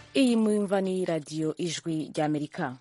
iyi mwumva ni radiyo ijwi ry'amerika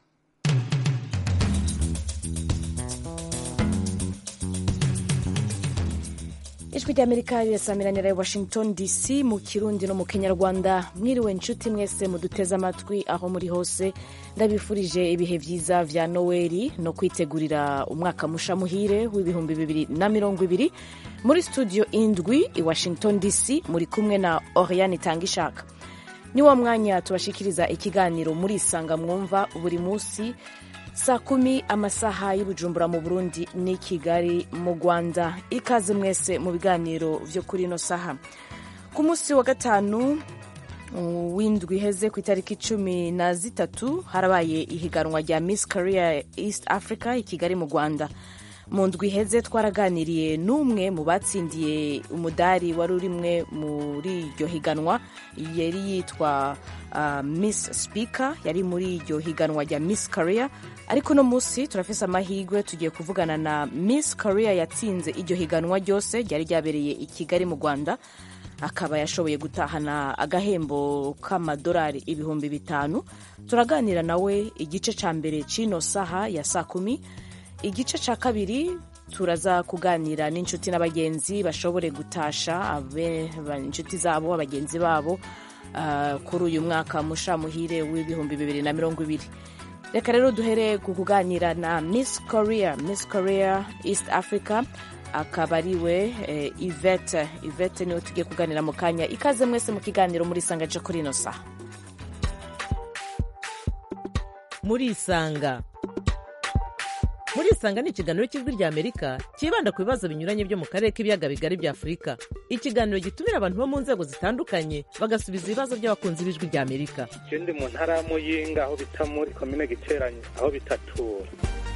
ijwi ry'amerika rirasamiranyira i washington dc mu kirundi no mu kenyarwanda mwiriwe nshuti mwese muduteze amatwi aho muri hose ndabifurije ibihe byiza vya noweli no kwitegurira umwaka musha muhire w'ibihumbi bibiri na mirongo ibiri muri studio indwi i washington dc muri kumwe na oriane itangishaka ni wo mwanya tubashikiriza ikiganiro muri isanga mwumva buri munsi saa kumi amasaha y'ubujumbura mu burundi n'i kigali mu rwanda ikaze mwese mu biganiro vyo kuri ino saha ku munsi wa gatanu w'indwi iheze ku itariki cumi na zitatu harabaye ihiganwa rya miss career east africa i kigali mu rwanda mu ndwi iheze twaraganiriye n'umwe mu batsindiye umudari wari urimwe muri iryo higanwa yari yitwa uh, miss speaker yari muri iryo higanwa rya miss career ariko uno munsi turafise amahirwe tugiye kuvugana na miss career yatsinze iryo higanwa ryose ryari ryabereye i kigali mu rwanda akaba yashoboye gutahana agahembo k'amadolari ibihumbi bitanu turaganira nawe igice ca mbere c'ino saha ya saa kumi igice ca kabiri turaza kuganira n'inshuti n'abagenzi bashobore gutasha inshuti zabo abagenzi babo uh, kuri uyu mwaka musha muhire w'ibihumbi bibiri na mirongo ibiri reka rero duhere ku kuganira na miss korea miss korea east africa akaba ariwe eh, ivete ivete niwe tugiye kuganira mu kanya ikaze mwese mu kiganiro muri isanga co kuri ino saha muri isanga muri isanga ni ikiganiro cy'ijwi rya amerika cyibanda ku bibazo binyuranye byo mu karere k'ibiyaga bigari bya afurika ikiganiro gitumira abantu bo mu nzego zitandukanye bagasubiza ibibazo by'abakunzi b'ijwi rya amerika ndi mu ntara ya muyinga aho bita muri komine giteranye aho bitatura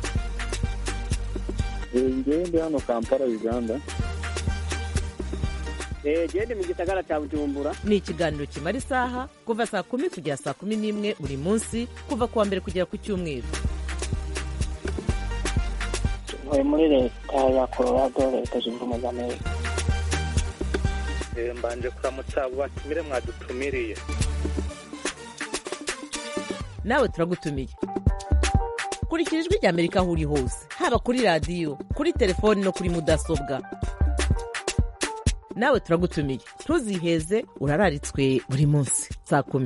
ngewe ndi hano kampala uganda gende mu gisagara cya bujumbura ni ikiganiro kimara isaha kuva saa kumi kugera saa kumi n'imwe buri munsi kuva ku wa mbere kugera ku cyumweru ntuye muri leta ya colorado leta zunze ubumwe za amerika mbanje kuramutsa abo batumire mwadutumiriye nawe turagutumiye kurikira ijwi rya amerika aho uri hose haba kuri radiyo kuri telefoni no kuri mudasobwa nawe turagutumiye ntuziheze urararitswe buri munsi saa kumi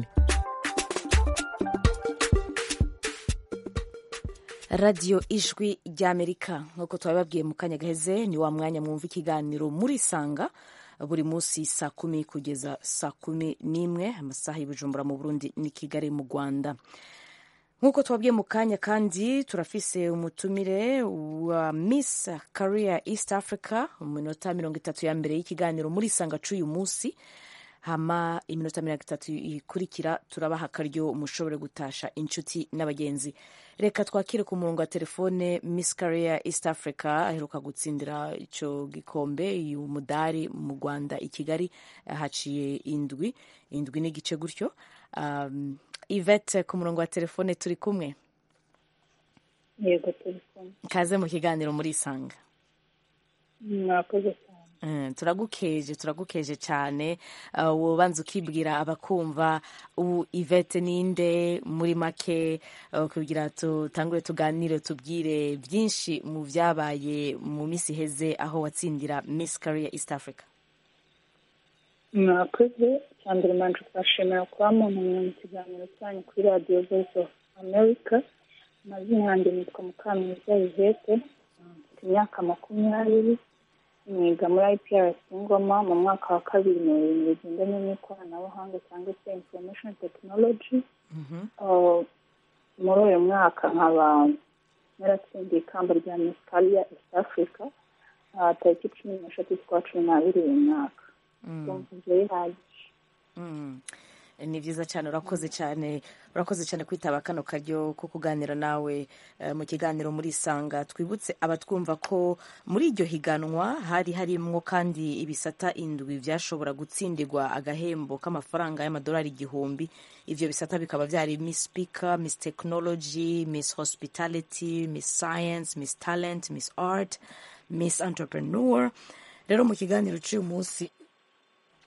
radiyo ijwi ry'amerika nk'uko twabibabwiye mu kanya gaheze ni wa mwanya mwumva ikiganiro muri isanga buri munsi saa kumi kugeza saa kumi n'imwe amasaha y'ubujumbura mu burundi ni kigali mu rwanda nk'uko twabwiye mu kanya kandi turafise umutumire wa miss career east africa mu minota mirongo itatu ya mbere y'ikiganiro muri isanga c'uyu munsi hama iminota mirongo itatu ikurikira turabaha akaryo mushobore gutasha inshuti n'abagenzi reka twakire ku murongo wa telefone miss career east africa aheruka gutsindira ico gikombe uyu mudari mu rwanda i kigali haciye indwi indwi n'igice gutyo um, ivete ku murongo wa telefone turi kumwe yego turi kumwe kaze mu kiganiro muri isanga mwakoze cyane turagukeje turagukeje cyane ubanza ukibwira abakumva ubu ivete ninde muri make kugira tutangure tuganire tubwire byinshi mu byabaye mu minsi iheze aho watsindira miss career east africa mwakoze cyambere mbanje kubashimira kuba muntumye mu kiganiro cyanyu kuri radiyo voice of america amazina yanjye nitwa mukamwiza ivete mfite imyaka makumyabiri niga muri IPRC Ngoma mu mwaka wa kabiri mu bintu bigendanye n'ikoranabuhanga cyangwa se information technology muri uyu mwaka nkaba naratsindiye ikamba rya Miss Career East Africa tariki cumi n'eshatu z'ukwa cumi n'abiri uyu mwaka ndumva ibyo bihagije ni byiza cyane urakoze cyane urakoze cyane kwitaba kano karyo ko kuganira nawe mu kiganiro muri isanga twibutse abatwumva ko muri iryo higanwa hari harimwo kandi ibisata indwi byashobora gutsindirwa agahembo k'amafaranga y'amadolari igihumbi ivyo bisata bikaba byari miss speaker miss technology miss hospitality miss science miss talent miss art miss entrepreneur rero mu kiganiro cy'uyu munsi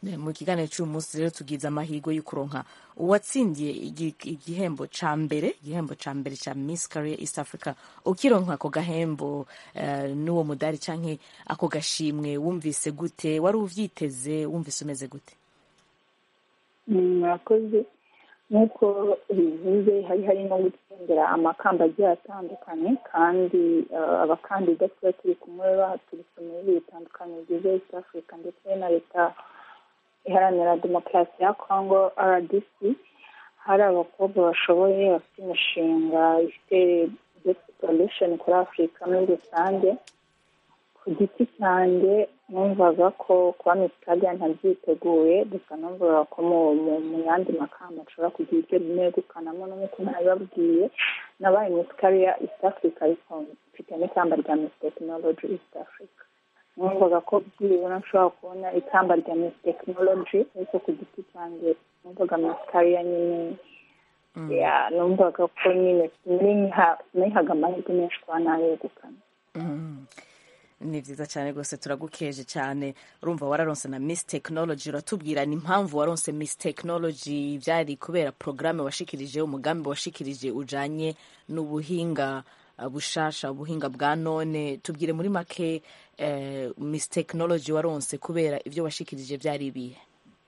mu kiganiro cy'uyu munsi rero tugize amahirwe yo kuronka uwatsindiye igi- igihembo ca mbere igihembo ca mbere ca miss career east africa ukironka ako gahembo eh, n'uwo mudari canke ako gashimwe wumvise gute wari uvyiteze wumvise umeze gute Mm, murakoze nk'uko bivuze hari hari no gutsindira amakamba agiye atandukanye kandi eh, abakandida tuba turi kumwe baturutse mu bihugu bitandukanye bigize east africa ndetse na leta iharanira demokarasi ya congo rdc hari abakobwa bashoboye bafite imishinga ifite solution kuri afurika muri rusange ku giti cyanjye numvaga ko kuba misikadiya ntabyiteguye gusa numvaga ko mu mu- mu yandi makamba nshobora kugira ibyo negukanamo n'uko ntabibabwiye nabaye misikariya east africa ariko mfite n'ikamba rya miss technology east africa numvaga ko byibura nshobora kubona ikamba rya miss technology ariko ku giti cyanjye numvaga misikariya nyine ya numvaga ko nyine nihaga amahirwe menshi kuba nayegukana Mm. ni vyiza cyane rwose turagukeje cyane urumva wararonse na miss technology uratubwira ni impamvu waronse miss technology byari kubera porogaramu washikirije umugambi washikirije ujanye n'ubuhinga uh, bushasha ubuhinga bwa none tubwire muri make eh, miss technology waronse kubera ibyo washikirije byari ibihe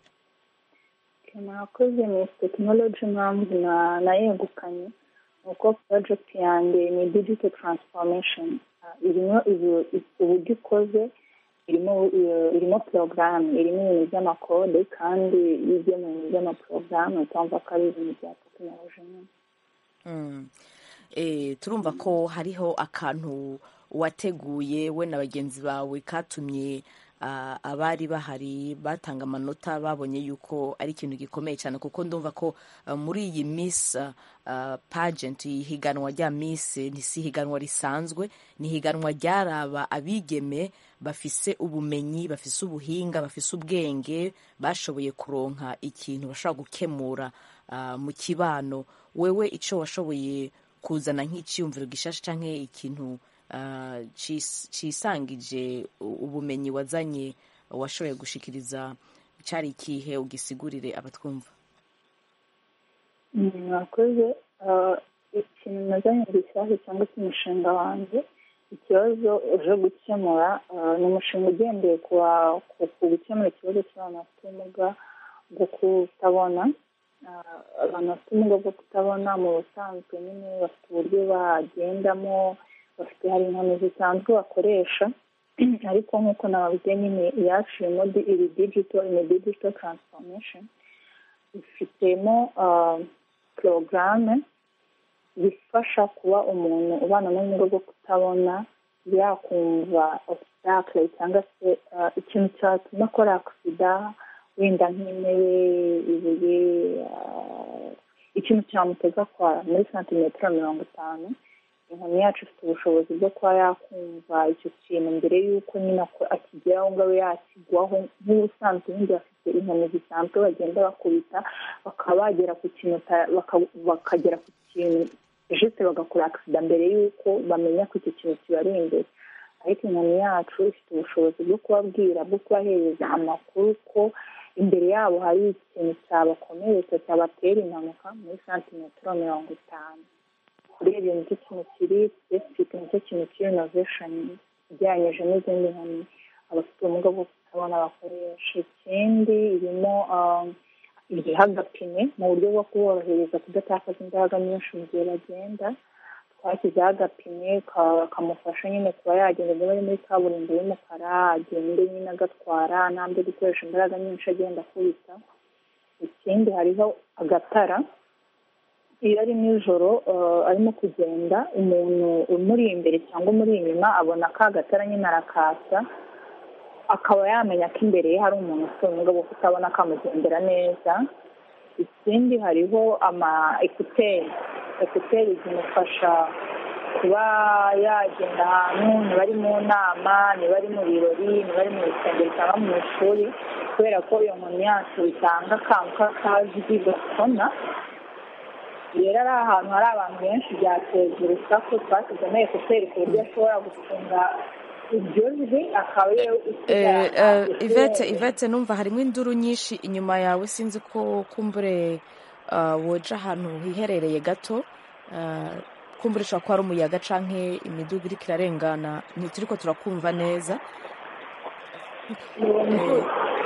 murakoze miss technology impamvu na- nayegukanye ni uko project yanjye ni digital transformation Ah, irimo ibu- uburyo ikoze irimo eh, irimo porogaramu irimo ibintu by'amakode kandi iyo ugiye mu bintu by'amaporogaramu utumva ko ari ibintu bya tekinoloji nyine Mm. Eh, turumva ko hariho akantu wateguye we na bagenzi bawe katumye ah, abari bahari batanga amanota babonye yuko ari ikintu gikomeye cyane kuko ndumva ko ah, muri iyi miss ah, ah, pageant iyi higanwa rya miss ni si higanwa risanzwe ni higanwa ryaraba abigeme bafise ubumenyi bafise ubuhinga bafise ubwenge bashoboye kuronka ikintu bashobora gukemura ah, mu kibano wewe icyo washoboye kuzana nk'icyiyumviro gishasha cyangwa ikintu ah, cis- cisangije u- ubumenyi wazanye washoboye gushikiriza cyari ikihe ugisigurire abatwumva Mm, murakoze Ah, ikintu nazanye gishyashya cyangwa se umushinga wanjye ikibazo uje gukemura ah, ni umushinga ugendeye ku wa- ku- ku gukemura ikibazo cy'abantu bafite ubumuga bwo kutabona Ah, abantu bafite ubumuga bwo kutabona mu busanzwe nyine bafite uburyo bagendamo bafite hari inkoni zisanzwe bakoresha ariko nk'uko nababwiye nyine iyacu irimo di- iri digital ni digital transformation ifitemo ah, porogaramu zifasha kuba umuntu ubana n'ubumuga bwo kutabona yakumva obstacle cyangwa se ah, ikintu cyatuma akora agisida wenda nk'intebe ibuye ah, ikintu cyamuteza kwa muri santimetero mirongo itanu inkoni yacu ifite ubushobozi bwo kuba yakumva icyo kintu mbere y'uko nyine ako- akigeraho ngo abe yakigwaho nk'ubusanzwe ubundi bafite inkoni zisanzwe bagenda bakubita bakaba bagera ku kintu uta- baka- bakagera ku kintu jisite bagakora agisida mbere y'uko bamenya ko icyo kintu kibari imbere ariko inkoni yacu ifite ubushobozi bwo kubabwira bwo kubahereza amakuru ko imbere yabo hari ikintu cyabakomeretsa cyabatera impanuka muri santimetero mirongo itanu urebye nicyo kintu kiri sipesifike nicyo kintu kiri inovesheni ugereranyije n'izindi nkoni abafite ubumuga bwo kutabona bakoresha ikindi irimo ah, iriho agapine mu buryo bwo kuborohereza kudatakaza imbaraga nyinshi mu gihe bagenda twashyizeho agapine ka- kamufasha nyine kuba yagenda niba ari muri kaburimbo y'umukara agende nyine agatwara ntabwo gukoresha imbaraga nyinshi agenda akubita ikindi hariho agatara iyo ari nijoro eh, arimo kugenda umuntu umuri imbere cyangwa umuri inyuma abona ka gatara nyine arakasa akaba yamenya ko imbere ye hari umuntu ufite ubumuga bwo kutabona akamugendera neza ikindi hariho ama ekuteri ekuteri zimufasha kuba yagenda ahantu niba ari mu nama niba ari mu birori niba ari mu rusengero cyangwa mu ishuri kubera ko iyo nkoni yacu itanga akantu k'akajwi gasona rero ari ahantu hari abantu benshi byateza urusaku twashyizemo ekuteri ku buryo ashobora gufunga iryo jwi akaba ariyo Eh, eh, ivete ivete numva harimo induru nyinshi inyuma yawe sinzi ko kumbure ah, woja ahantu hiherereye gato Ah, kumbure ushobora kuba ari umuyaga canke imiduga iriko irarengana ntituriko turakumva neza Eh,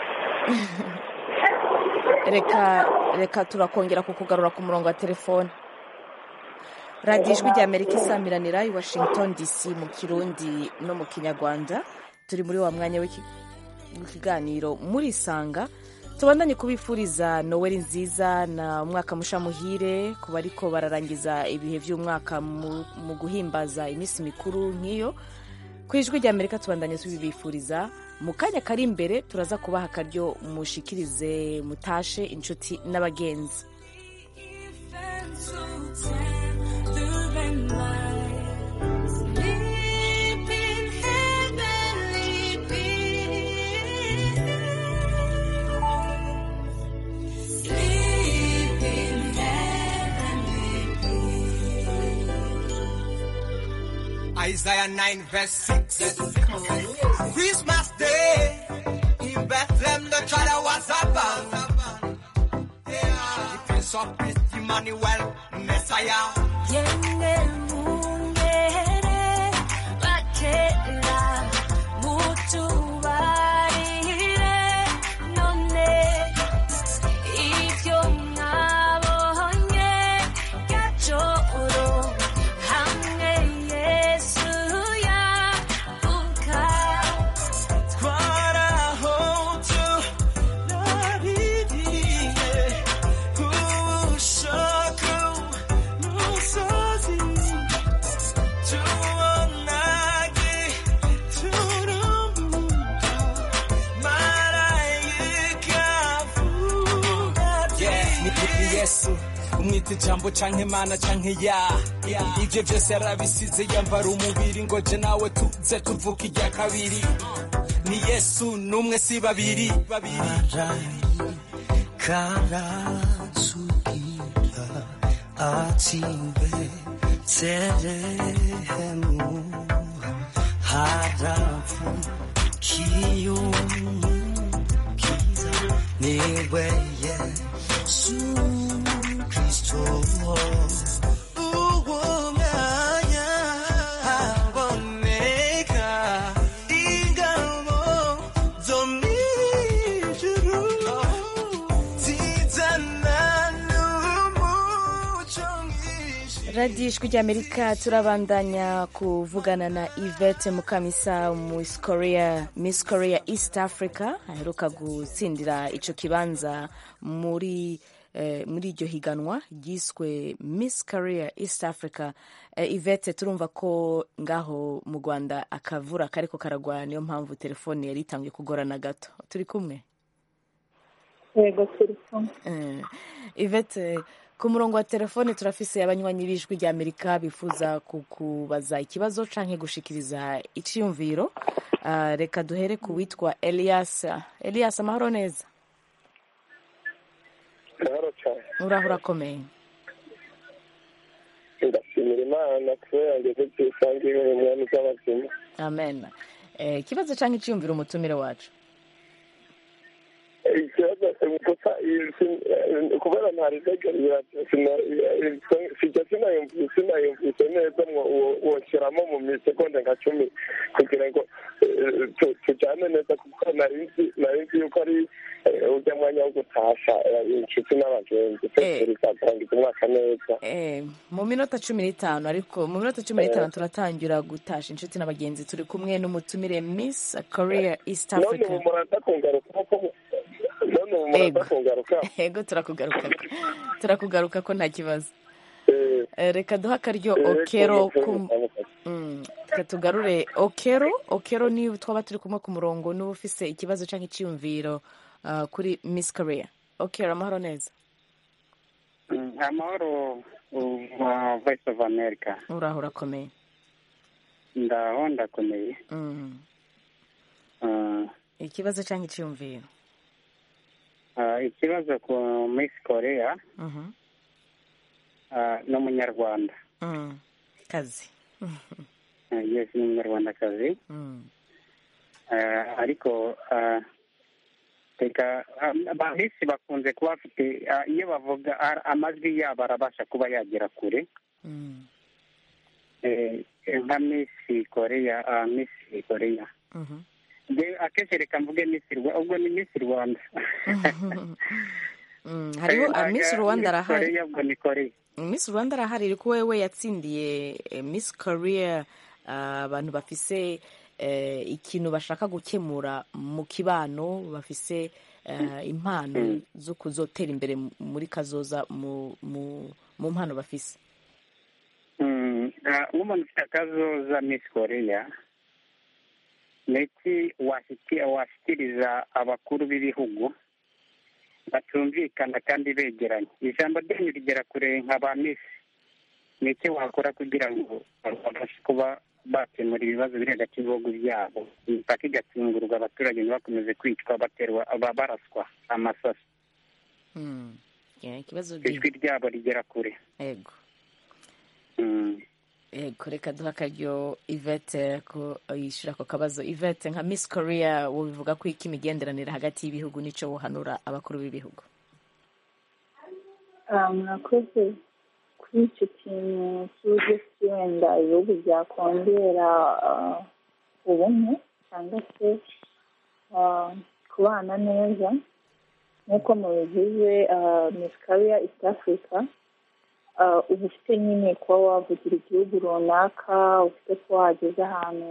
reka reka turakongera kukugarura ku murongo wa telefone radiyo ijwi rya amerika isamiranira i washington dc mu kirundi no mu kinyarwanda turi muri wa mwanya w'iki- w'ikiganiro murisanga tubandanye kubifuriza noweli nziza na umwaka musha muhire ku bariko bararangiza ibihe by'umwaka mu, mu guhimbaza iminsi mikuru nk'iyo ku ijwi rya amerika tubandanye tubibifuriza mu kanya kari imbere turaza kubaha akaryo mushikirize mutashe inshuti n'abagenzi Isaiah 9 verse 6. Christmas Day in Bethlehem, the child was born. Yeah, the Prince of Peace, Emmanuel, Messiah. twarahoze naririye ubushaka n'umusozi tubonage turumbuka marayika avuga ni kuri yesu umwita ijambo canke mana canke ya ivyo vyose yarabisize yambara umubiri ngo je nawe tuze tuvuka irya kabiri ni yesu n'umwe si babiri karasubira ati betelehemu haravukiye umukiza niwe yesu kristo uwo mwanya haboneka ingabo zo mw'ijuru zizana n'umuco mwinshi radiyo ijwi ry'amerika turabandanya kuvugana na yvette mukamisa miss korea miss korea east africa aheruka gutsindira ico kibanza muri eh, muri iryo higanwa ryiswe miss korea east africa eh, yvette turumva ko ngaho mu rwanda akavura kariko karagwa niyo mpamvu telefone yari itanguye kugorana gato turi kumwe yego turi kumwe Eh, Yvette ku murongo wa telefone turafise abanywanyi b'ijwi rya amerika bifuza kukubaza ikibazo canke gushikiriza iciyumviro Ah, reka duhere ku witwa elias elias amahoro neza gahoro cyane uraho urakomeye ndashimira imana kubera ngeze ku isange mu mwami z'abazima amen Eh, ikibazo canke iciyumviro umutumire wacu ikibazo gusa kubera ntari ntegereza sijya sinayumvise sinayumvise neza ngo woshyiramo mu misegonda nka cumi kugira ngo eh, tu- tujyane neza kuko nari nzi nari nzi yuko ari eh, ujya mwanya wo gutasha eh, inshuti n'abagenzi twese bizatangiza umwaka neza Eh, mu minota cumi n'itanu ariko mu minota cumi n'itanu turatangira gutasha inshuti n'abagenzi turi kumwe n'umutumire miss korea east none africa ubu muraza kungaruka ko none ubu muraza Ego. kungaruka ego turakugaruka turakugaruka ko nta kibazo Eh, Eh, reka duhe akaryo eh, okero ko- ku Mm, reka tugarure okero okero niba twaba turi kumwe ku murongo n'uba ufise ikibazo cyangwa icyiyumviro ah, kuri miss korea okero amahoro neza amahoro wa voice of america uraho urakomeye ndaho ndakomeye Mm, Ah, ikibazo cyangwa icyiyumviro ah, ikibazo ku miss korea Mhm, ah, ni umunyarwanda mm, kazi eh, yes ni umunyarwandakazi Mm. Eh, ariko eh, reka ah, ba misi bakunze kuba bafite ah, iyo bavuga ah, amajwi yabo arabasha kuba yagera kure Mm. Eh, nka misi koreya ah, misi koreya Mhm. Nge- akenshi reka mvuge misi Rwa- ubwo ni misi rwanda Mm, hariho Eh, ah, Miss ah, Rwanda Miss arahari Koreya ubwo ni koreya Miss Rwanda arahari ariko wewe yatsindiye eh, Miss Korea ah, abantu bafise eh, ikintu bashaka gukemura mu kibano bafise eh, impano zo kuzotera imbere mu- muri kazoza mu mu mu mpano bafise Mm, ah, nk'umuntu ufite akazoza misi koreya ni iki washyiki- washyikiriza abakuru b'ibihugu batumvikana kandi begeranye ijambo ryanyu rigera kure nka ba misi ni iki wakora kugira ngo babashe kuba bakemura ibibazo biri hagati y'ibihugu byabo imipaka igatsingurwa abaturage ntibakomeze kwicwa baterwa ba- baraswa amasasu Mm. Yeah, ikibazo ijwi ryabo rigera kure ego Mm. ego reka duha akaryo Yvette ko yishyura ako kabazo Yvette nka Miss Korea wobivuga ko iki imigenderanire hagati y'ibihugu nico wohanura abakuru b'ibihugu Ah, murakoze kuri icyo kintu cy'uburyo ki wenda ibihugu byakongera ah, ubumwe cyangwa se ah, kubana neza nk'uko mubigize Miss Korea East Africa ah, uba ufite nyine kuba wavugira igihugu runaka ufite kuba wageze ahantu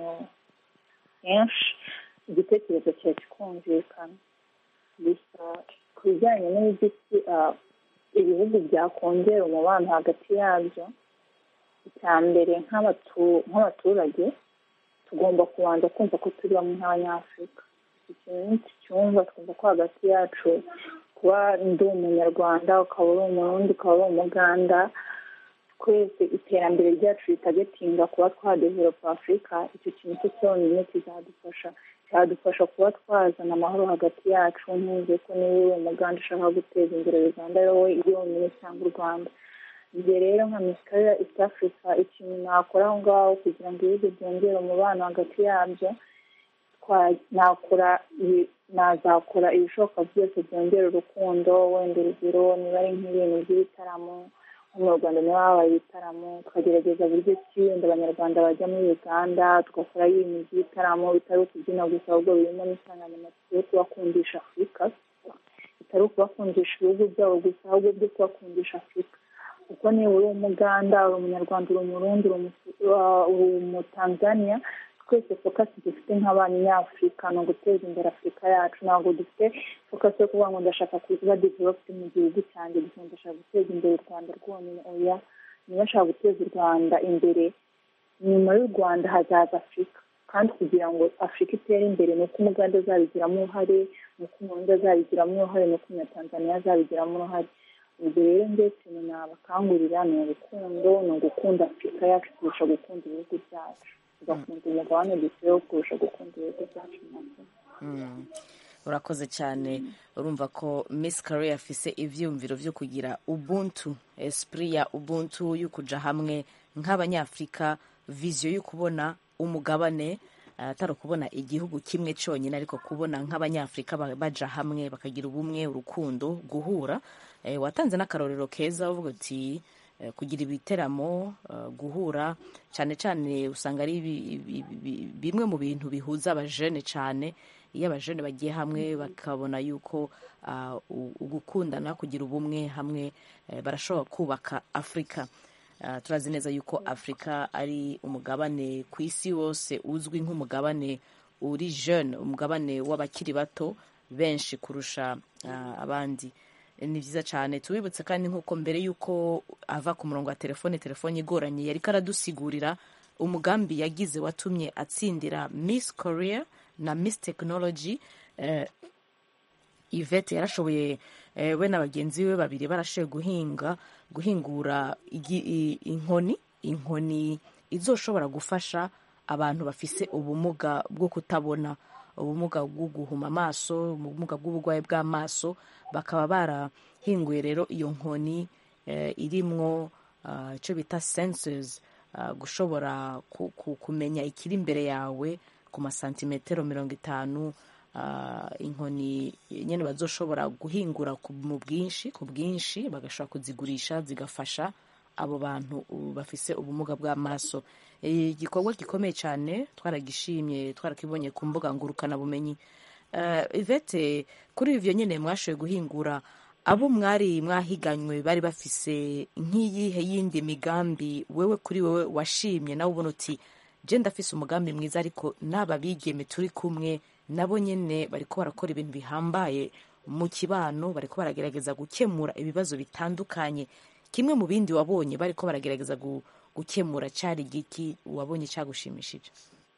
henshi igitekerezo cyawe kikumvikana gusa ku bijyanye n'uburyo ah, ibihugu byakongera umubano hagati yabyo icya mbere nk'abatu- nk'abaturage tugomba kubanza kumva ko turi bamwe nk'abanyafurika ikintu ntikicyumva twumva ko hagati yacu kuba ndi umunyarwanda ukaba uri umurundi ukaba uri umuganda twese iterambere ryacu ritagatinga kuba twadevelopa afurika icyo kintu cyo cyonyine kizadufasha cyadufasha kuba twazana amahoro hagati yacu ntuze ko niba uri umuganda ushaka guteza imbere uganda ari wowe yonyine cyangwa u rwanda njye rero nka misikariya east africa ikintu nakora aho ngaho kugira ngo ibihugu byongere umubano hagati yabyo twa- nakora ibi- nazakora ibishoboka byose byongera urukundo wenda urugero niba ari nk'ibintu by'ibitaramo nko mu rwanda niba habaye ibitaramo tukagerageza buryo ki wenda abanyarwanda bajya muri uganda tugakora ibintu by'ibitaramo bitari ukubyina gusa ahubwo birimo n'insanganyamatsiko yo kubakundisha afurika bitari ukubakundisha ibihugu byabo gusa ahubwo byo kubakundisha afurika kuko niba uri umuganda uri umunyarwanda uri umurundi uri umu- uh, uri umutanzania twese fokasi dufite nk'abanyafurika ni uguteza imbere afurika yacu ntabwo dufite fokasi yo kuvuga ngo ndashaka kuba developed mu gihugu cyanjye gusa ndashaka guteza imbere u rwanda rwonyine oya niba ashaka guteza u rwanda imbere nyuma y'u rwanda hazaza afurika kandi kugira ngo afurika itere imbere ni uko umuganda azabigiramo uruhare ni uko umurundi azabigiramo uruhare ni uko umunyatanzaniya azabigiramo uruhare ubwo rero ndetse ikintu nabakangurira ni urukundo ni ugukunda afurika yacu kurusha gukunda ibihugu byacu tugakunda umugabane dutuyeho kurusha gukunda ibihugu byacu nabyo Mm. urakoze cyane urumva ko miss Korea afise ivyumviro vyo kugira ubuntu esprit ya ubuntu yo kuja hamwe nk'abanyafrika vision yo kubona umugabane eh, atari ukubona igihugu kimwe cyonyine ariko kubona nk'abanyafrika ba- baja hamwe bakagira ubumwe urukundo guhura Eh, watanze n'akarorero keza uvuga uti eh, kugira ibiteramo eh, guhura cyane cyane usanga ari ibi- ibi- ibi- bimwe mu bintu bihuza abajene cyane iyo abajene bagiye hamwe bakabona yuko ah, u- ugukundana kugira ubumwe hamwe eh, barashobora kubaka afurika Ah, turazi neza yuko afurika ari umugabane ku isi wose uzwi nk'umugabane uri jeune umugabane w'abakiri bato benshi kurusha ah, abandi ni byiza cyane tubibutse kandi nk'uko mbere y'uko ava ku murongo wa telefone telefone igoranye yari karadusigurira umugambi yagize watumye atsindira miss korea na miss technology eh, Yvette yarashoboye eh, we na bagenzi be babiri barashoboye guhinga guhingura igi- i- inkoni inkoni izoshobora gufasha abantu bafise ubumuga bwo kutabona ubumuga bwo guhuma amaso ubumuga bw'uburwayi bw'amaso bakaba barahinguye rero iyo nkoni eh, irimwo ah, icyo bita sensors ah, gushobora ku- ku- kumenya ikiri imbere yawe ku masantimetero mirongo itanu ah, inkoni nyine bazoshobora guhingura ku- mu bwinshi ku bwinshi bagashobora kuzigurisha zigafasha abo bantu uh, bafise ubumuga bw'amaso Eh, igikorwa gikomeye cyane twaragishimye twarakibonye ku mbuga ngurukanabumenyi uh, ivete kuri ivyo nyine mwashoboye guhingura abo mwari mwahiganywe bari bafise nk'iyihe yindi migambi wewe kuri wewe washimye nawe ubona uti je ndafise umugambi mwiza ariko n'aba bigeme turi kumwe nabo nyene bariko barakora ibintu bihambaye mu kibano bariko baragerageza gukemura ibibazo bitandukanye kimwe mu bindi wabonye bariko baragerageza gu, gukemura cari igiki wabonye cagushimishije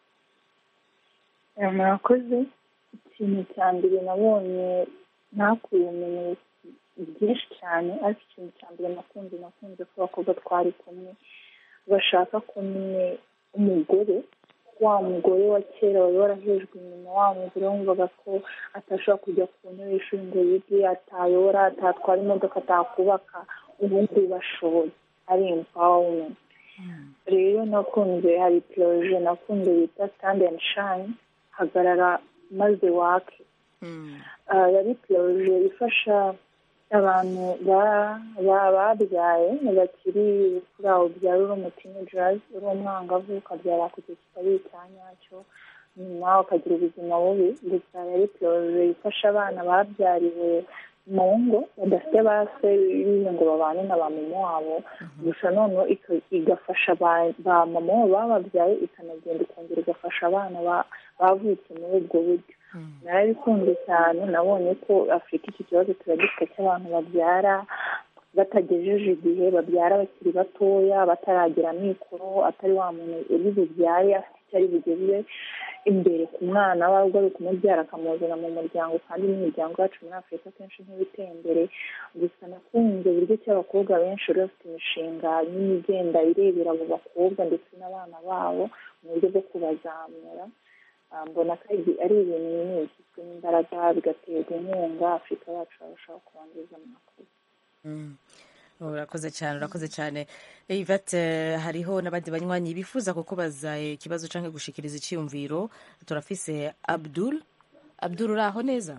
Eh, murakoze ikintu cya mbere nabonye nakuye ubumenyi bwinshi cyane ariko ikintu cya mbere nakunze nakunze ko abakobwa twari kumwe bashaka ko nyine umugore wa mugore wa kera wari warahejwe inyuma wa mugore wumvaga ko atashobora kujya ku ntebe y'ishuri ngo yige atayobora atatwara imodoka atakubaka ubu ngubu bashoboye ari empowerment rero nakunze hari poroje nakunze bita stand and shine hagarara maze wake Ah, yari poroje ifasha abantu ba- ba- babyaye bakiri kuri aho byara uri umutinejazi uri umwangavu ukabyara ku gihe kitari icya nyacyo nyuma ukagira ubuzima bubi gusa yari poroje ifasha abana babyariwe mu ngo badafite ba se bize ngo babane na ba mama wabo gusa noneho ika- igafasha ba ba mama wabo bababyaye ikanagenda ikongera igafasha abana ba- bavutse muri ubwo buryo narabikunze cyane nabonye ko afurika iki kibazo turagifite cy'abantu babyara batagejeje igihe babyara bakiri batoya bataragira amikoro atari wa muntu uri bubyaye afite icyo ari bugeze imbere ku mwana we ahubwo ari ukumubyara akamuzana mu muryango kandi n'imiryango yacu muri afurika akenshi ntibiteye imbere gusa nakunze uburyo ki abakobwa benshi bari bafite imishinga nini igenda irebera abo bakobwa ndetse n'abana babo mu buryo bwo kubazamura Ah, mbona ko ari ari ibintu binini bishyizwemo imbaraga bigaterwa inkunga afurika yacu yarushaho kubangiza amakuru Mm. urakoze cyane urakoze cyane ivete hariho n'abandi banywanyi bifuza kukubaza ikibazo cyangwa gushikiriza icyiyumviro turafise abdul abdul uraho neza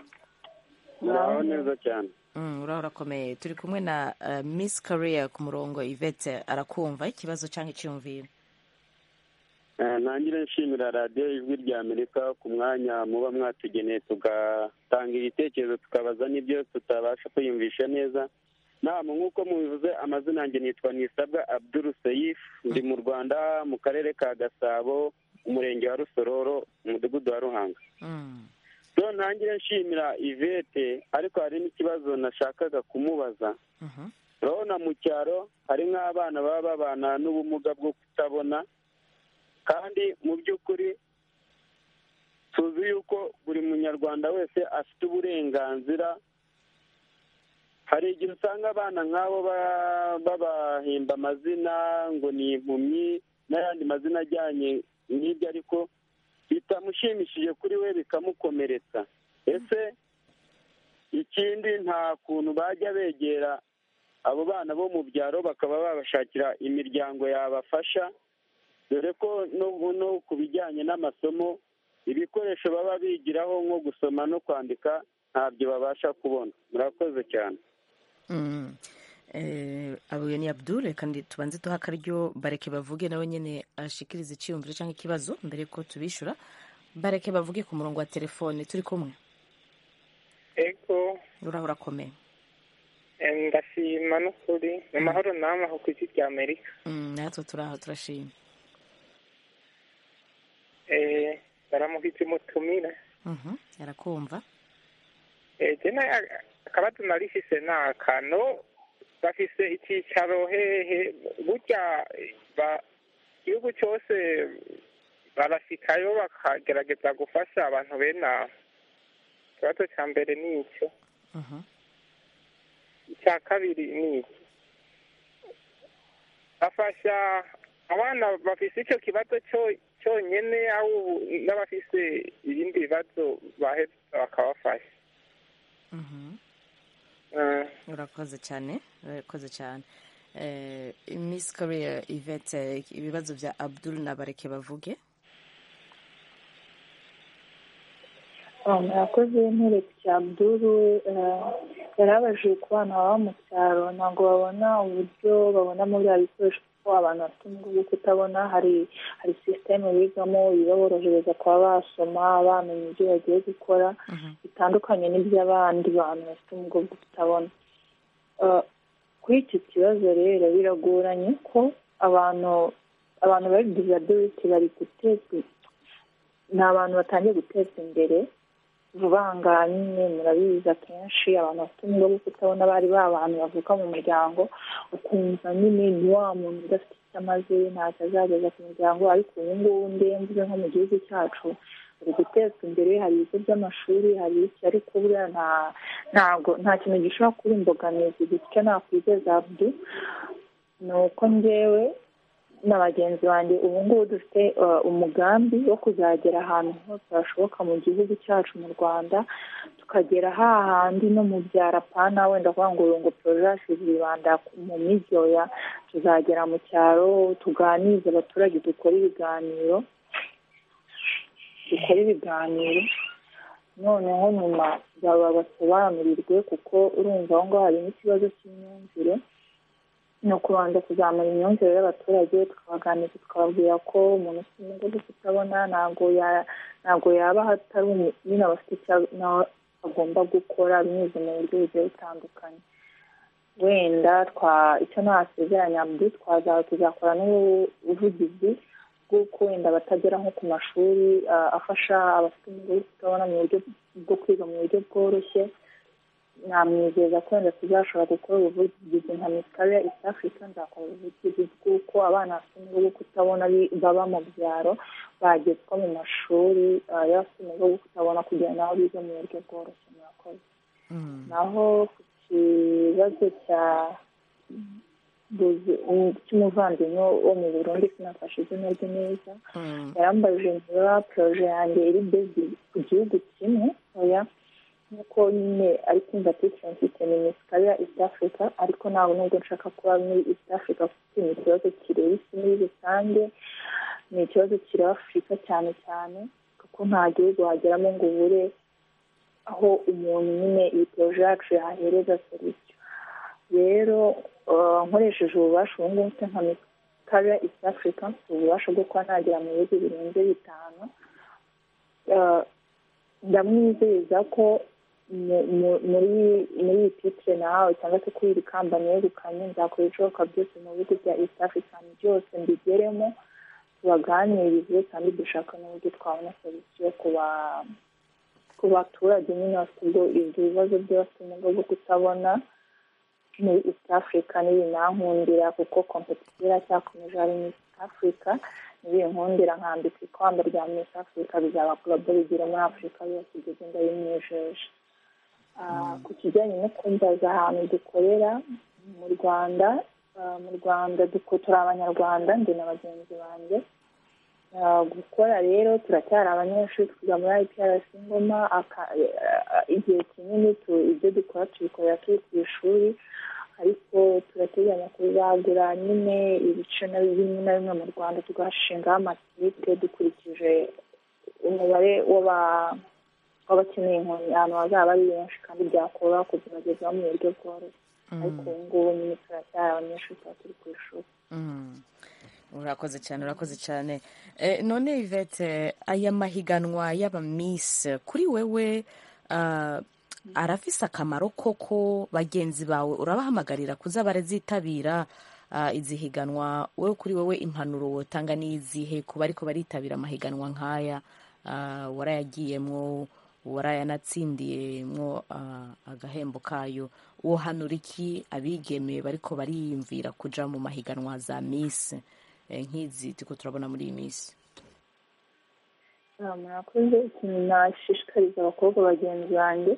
uraho neza cyane Mm, uraho urakomeye turi kumwe na uh, miss korea ku murongo ivete arakumva ikibazo cyangwa icyiyumviro Eh, ntangire nshimira radiyo ijwi rya amerika ku mwanya muba mwatugeneye tugatanga ibitekerezo tukabaza n'ibyo tutabasha kwiyumvisha neza nama nk'uko mubivuze amazina yanjye nitwa nisabwa abdul seyif ndi mu rwanda mu karere ka gasabo umurenge wa rusororo umudugudu wa ruhanga Mm. so ntangire nshimira ivete ariko hari n'ikibazo nashakaga kumubaza Mhm. urabona mu cyaro hari nk'abana baba babana n'ubumuga bwo kutabona kandi mu by'ukuri tuzi yuko buri munyarwanda wese afite uburenganzira hari igihe usanga abana nk'abo ba- babahimba amazina ngo ni impumyi n'ayandi mazina ajyanye n'ibyo ariko bitamushimishije kuri we bikamukomeretsa ese ikindi nta kuntu bajya begera abo bana bo mu byaro bakaba babashakira imiryango yabafasha dore ko no no ku bijyanye n'amasomo ibikoresho baba bigiraho nko gusoma no kwandika ntabyo babasha kubona murakoze cyane Mm. Eh, abo ni abdul reka ndi- tubanze duha akaryo bareke bavuge nawe nyine ashikiriza icyiyumviro cyangwa ikibazo mbere ko tubishura bareke bavuge ku murongo wa telefone turi kumwe ego uraho urakomeye eh, ndashima n'ukuri ni amahoro namwe aho ku isi rya amerika Mm, natwe turaho turashima Eh, ndaramukije mutumire Mhm, arakumva Eh, je na akabazo narifise ni akano bafise icyicaro hehe burya ba- igihugu cyose barasikayo bakagerageza gufasha abantu bene abo ikibazo cya mbere ni icyo Mhm. icya kabiri ni iki bafasha abana bafise icyo kibazo cyo- cyonyine aho n'abafise ibindi bibazo baheza bakabafasha Mhm. Eh, urakoze cyane urakoze cyane Eh, miss korea ivete ibibazo bya abdul na bareke bavuge murakoze nteretse cya abduru yari abajije ku bana baba mu cyaro ntabwo babona uburyo babonamo bya bikoresho kuko abantu bafite ubumuga bwo kutabona hari hari sisiteme bigamo ibaborohereza kuba basoma bamenya ibyo bagiye gukora bitandukanye n'iby'abandi bantu bafite ubumuga bwo kutabona Eh, kuri icyo kibazo rero biragoranye ko abantu abantu bari disability bari gutezwa ni abantu batangiye gutezwa imbere vuba aha ngaha nyine murabizi akenshi abantu bafite ubumuga bwo kutabona bari ba bantu bavuka mu muryango ukumva nyine ni wa muntu udafite icyo amaze ntacyo azageza ku muryango ariko ubu ngubu ndemvuze nko mu gihugu cyacu bari gutezwa imbere hari ibigo by'amashuri hari iki ariko buriya nta ntabwo nta kintu gishobora kuba imbogamizi gityo nakwizeza abdu ni uko njyewe na bagenzi banjye ubu ngubu dufite uh, umugambi wo kuzagera ahantu hose hashoboka mu gihugu cyacu mu rwanda tukagera hahandi no mu byara pana wenda kuvuga ngo ngo porojasi zibanda mu mijyi oya tuzagera mu cyaro tuganirize abaturage dukore ibiganiro dukore ibiganiro noneho nyuma baba basobanurirwe kuko urumva aho ngaho harimo ikibazo cy'imyumvire ni ukubanza kuzamura imyumvire y'abaturage tukabaganiriza tukababwira ko umuntu ufite ubumuga bwo kutabona ntabwo ya- ntabwo yaba hatari umu- nyine aba afite icyo nawe agomba gukora binyuze mu buryo bugiye butandukanye wenda twa icyo nasezeranya abdu twaza tuzakora n'ubuvugizi bw'uko wenda batagera nko ku mashuri ah, afasha abafite ubumuga bwo kutabona mu buryo bwo kwiga mu buryo bworoshye namwizeza ko wenda tuzashobora gukora ubuvugizi nka misikaria east africa nzakora ubuvugizi bw'uko abana bafite ubumuga bwo kutabona bi- baba mu byaro bagezwa mu mashuri ah, y'abafite ubumuga bwo kutabona kugira nabo bige mu buryo bworoshye murakoze naho ku kibazo cya Buzi- um, cy'umuvandimwe wo mu burundi sinafashe izina rye neza yarambajije niba poroje yanjye iri bezi ku gihugu kimwe oya nk'uko nyine ari kumva titire mfite ni misikaria east africa ariko ntabwo nubwo nshaka kuba muri east africa kuko ni ikibazo kireba isi muri rusange ni ikibazo kireba afurika cyane cyane kuko nta gihugu wageramo ngo ubure aho umuntu nyine iyi poroje yacu yahereza serivisi rero uh, nkoresheje ububasha ubu ngubu mfite nka misikaria east africa mfite ububasha bwo kuba nagera mu bihugu birenze bitanu Uh, ndamwizeza ko mu- mu- muri muri iyi titire nahawe cyangwa se kuri iri kamba negukanye nzakora ibishoboka byose mu bihugu bya east african byose mbigeremo tubaganirize kandi dushaka n'uburyo twabona serivisi ku ba- ku baturage nyine bafite ubwo ibyo bibazo by'abafite ubumuga bwo kutabona muri east africa n'ibinankundira kuko kompetisiyo iracyakomeje hari muri east africa nibinkundira nkambika ikamba rya miss africa bizaba global bigire muri afurika yose ibyo genda bimwijeje Ah, ku kijyanye no kumbaza ahantu dukorera mu rwanda ah, mu rwanda duko- turi abanyarwanda ndi na bagenzi banjye Ah, gukora rero turacyari abanyeshuri twiga muri iprc ngoma aka- eh, igihe kinini tu- ibyo dukora tubikorera turi ku ishuri ariko turateganya kuzagura nyine ibice na bimwe na bimwe mu rwanda tugashingaho amakipe dukurikije umubare w'aba- w'abakeneye inkoni ahantu hazaba ari benshi kandi byakoroha kuzibagezaho mu buryo bworoshye ariko ubu ngubu nyine turacyari abanyeshuri tuba turi ku ishuri Mm. urakoze cyane urakoze cyane Eh, none ivete aya mahiganwa y'aba miss kuri wewe ah, arafise akamaro koko bagenzi bawe urabahamagarira kuza barazitabira ah, izi higanwa wowe kuri wowe impanuro wotanga n'izihe ku bariko baritabira amahiganwa nk'aya ah, warayagiyemwo warayanatsindiye ah, agahembo kayo wohanura iki abigeme bariko bariyumvira kuja mu mahiganwa za miss eh, nk'izi turiko turabona muri iyi minsi Ah, murakoze ikintu nashishikariza abakobwa bagenzi banjye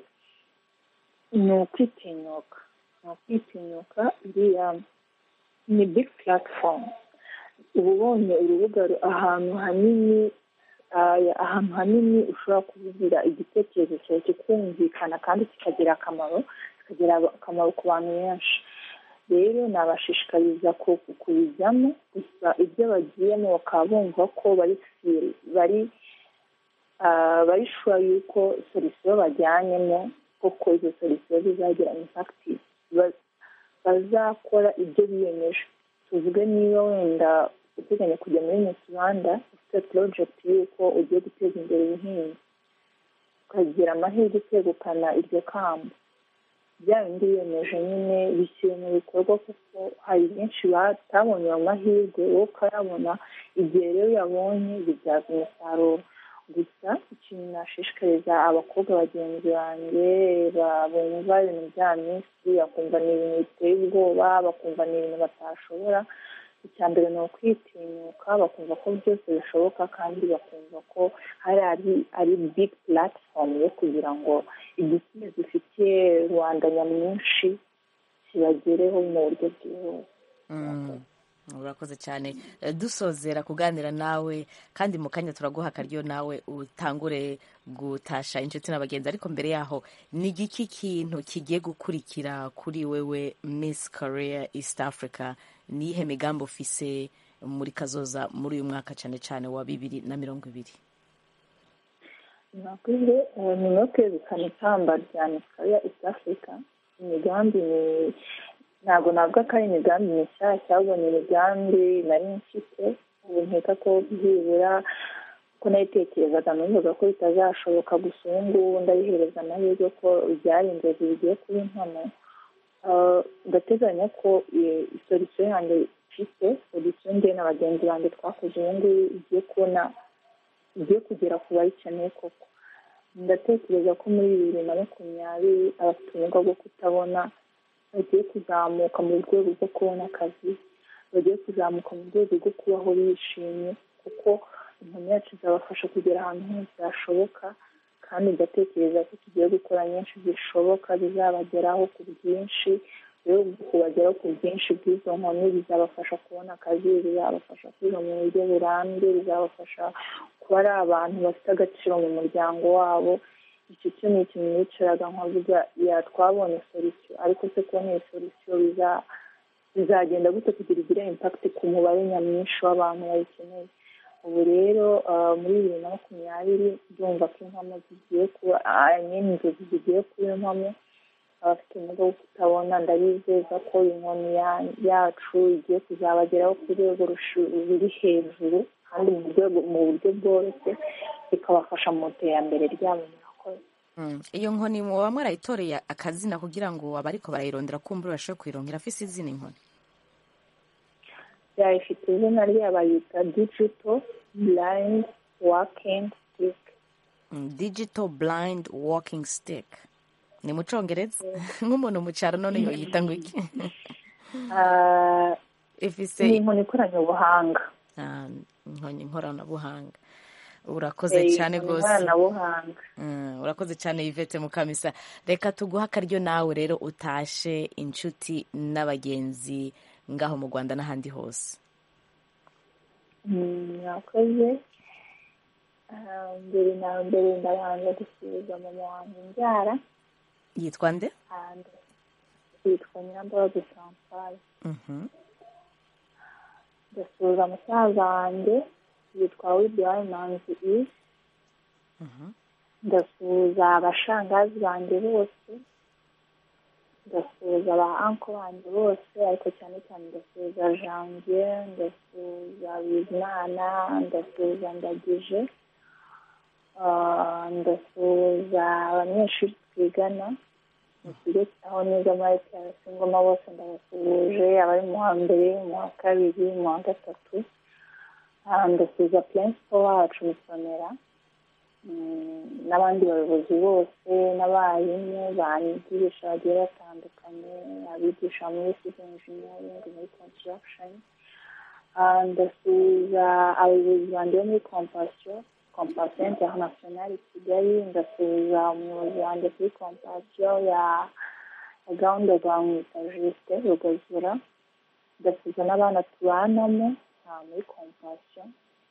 ni ukwitinyuka ni ukwitinyuka iriya ni big platform uba ubonye urubuga ru- ahantu hanini ah, ahantu hanini ushobora kuvugira igitekerezo cyawe kikumvikana kandi kikagira akamaro kikagira akamaro ku bantu benshi rero nabashishikariza ku- kubijyamo gusa ibyo bagiyemo bakaba bumva ko bari feel- bari ah, bari shuwa yuko solisiyo bajyanyemo koko izo solisiyo zizagira impakiti bazakora ibyo biyemeje tuvuge niba wenda uteganya kujya muri Miss Rwanda ufite porojegiti y'uko ugiye guteza imbere ubuhinzi ukagira amahirwe yo kwegukana iryo kamba bya bindi biyemeje nyine bishyira mu bikorwa kuko hari benshi batabonye ayo mahirwe wowe ukayabona igihe rero uyabonye bibyaza umusaruro gusa ikintu nashishikariza abakobwa bagenzi banjye ba- bumva ibintu bya minsi bakumva ni ibintu biteye ubwoba bakumva ni ibintu batashobora icya mbere ni ukwitinyuka bakumva ko byose bishoboka kandi bakumva ko hari ari ari big platform yo kugira ngo igisubizo ifitiye rubanda nyamwinshi kibagereho mu buryo bwihuse Mm, urakoze cyane Eh, dusozera kuganira nawe kandi mu kanya turaguha akaryo nawe utangure gutasha inshuti n'abagenzi ariko mbere yaho ni igiki kintu kigiye gukurikira kuri wewe miss korea east africa niyihe migambi ufise muri kazoza muri uyu mwaka cyane cyane wa bibiri na mirongo ibiri nakuze nyuma yo kwegukana ikamba rya Miss East Africa imigambi ni ntabwo navuga ko ari imigambi mishyashya ahubwo ni imigambi nari mfite ubu nkeka ko byibura ko nayitekerezaga numvaga ko bitazashoboka gusa ubu ngubu ndabihereza amahirwe ko byari inzozi bigiye kuba impamo Ah, ndateganya ko eh, solisiyo yanjye mfite solisiyo njye na bagenzi banjye twakoze ubu ngubu igiye kubona igiye kugera ku bayikeneye koko ndatekereza ko muri bibiri na makumyabiri abafite ubumuga bwo kutabona bagiye kuzamuka mu rwego rwo kubona akazi bagiye kuzamuka mu rwego rwo kubaho bishimye kuko inkoni yacu izabafasha kugera ahantu hose hashoboka kandi ndatekereza ko tugiye gukora nyinshi zishoboka bizabageraho ku bwinshi rero kubageraho ku bwinshi bw'izo nkoni bizabafasha kubona akazi bizabafasha kwiga mu buryo burambye bizabafasha kuba ari abantu bafite agaciro mu muryango wabo icyo cyo ni ikintu yicaraga nkavuga ya twabonye solisiyo ariko se kubona iyo solisiyo biza- bizagenda gute kugira igire impakiti ku mubare nyamwinshi w'abantu bayikeneye ubu rero ah, muri bibiri na makumyabiri ndumva ko impamo zigiye kuba nyine inzozi zigiye kuba impamo abafite ubumuga bwo kutabona ndabizeza ko inkoni ya- yacu igiye kuzabageraho ku rwego rushu- ruri hejuru kandi mu rwego mu buryo bworoshye bikabafasha mu iterambere ryabo murakoze Mm, iyo nkoni muba mwarayitoreye akazina kugira ngo abariko barayirondera kumbura bashobore kuyirongera afise izina inkoni yayifite izina ryayo bayita digital blind working stick Mm, digital blind walking stick ni mu congereza nk'umuntu mu cyaro none yoyita ngo iki Ah, ifise ni inkoni ikoranye ubuhanga Ah, inkoni nkoranabuhanga urakoze Eh, cyane inkoni rwose nkoranabuhanga Mm, urakoze cyane yvette mukamisa reka tuguhe akaryo nawe rero utashe inshuti n'abagenzi ngaho mu rwanda n'ahandi hose Mm, murakoze Ah, mbere na mbere ndabanza gusubiza mama wanjye mbyara yitwa nde and yitwa nyirambabazi chantal Mhm. ndasuhuza musaza wanjye yitwa widiwayi manzi isi Mhm. ndasuhuza abashangazi banjye bose ndasuhuza ba anko banjye bose ariko cyane cyane ndasuhuza janvier ndasuhuza bizimana ndasuhuza ndagije Ah, ndasuhuza abanyeshuri twigana mu kigo aho niga muri IPRC ngoma bose ndabasuhuje abari mu wa mbere mu wa kabiri mu wa gatatu Ah, ndasuhuza principal wacu musonera Mm, n'abandi bayobozi bose n'abarimu banyigisha bagiye batandukanye abigisha muri civil engineering muri construction Ah, ndasuhuza abayobozi banjye bo muri compassion compassion international i kigali ndasuhuza umuyobozi wanjye kuri compassion ya ya gahunda za mwita juste rugazura ndasuhuza n'abana tubanamo ah, muri compassion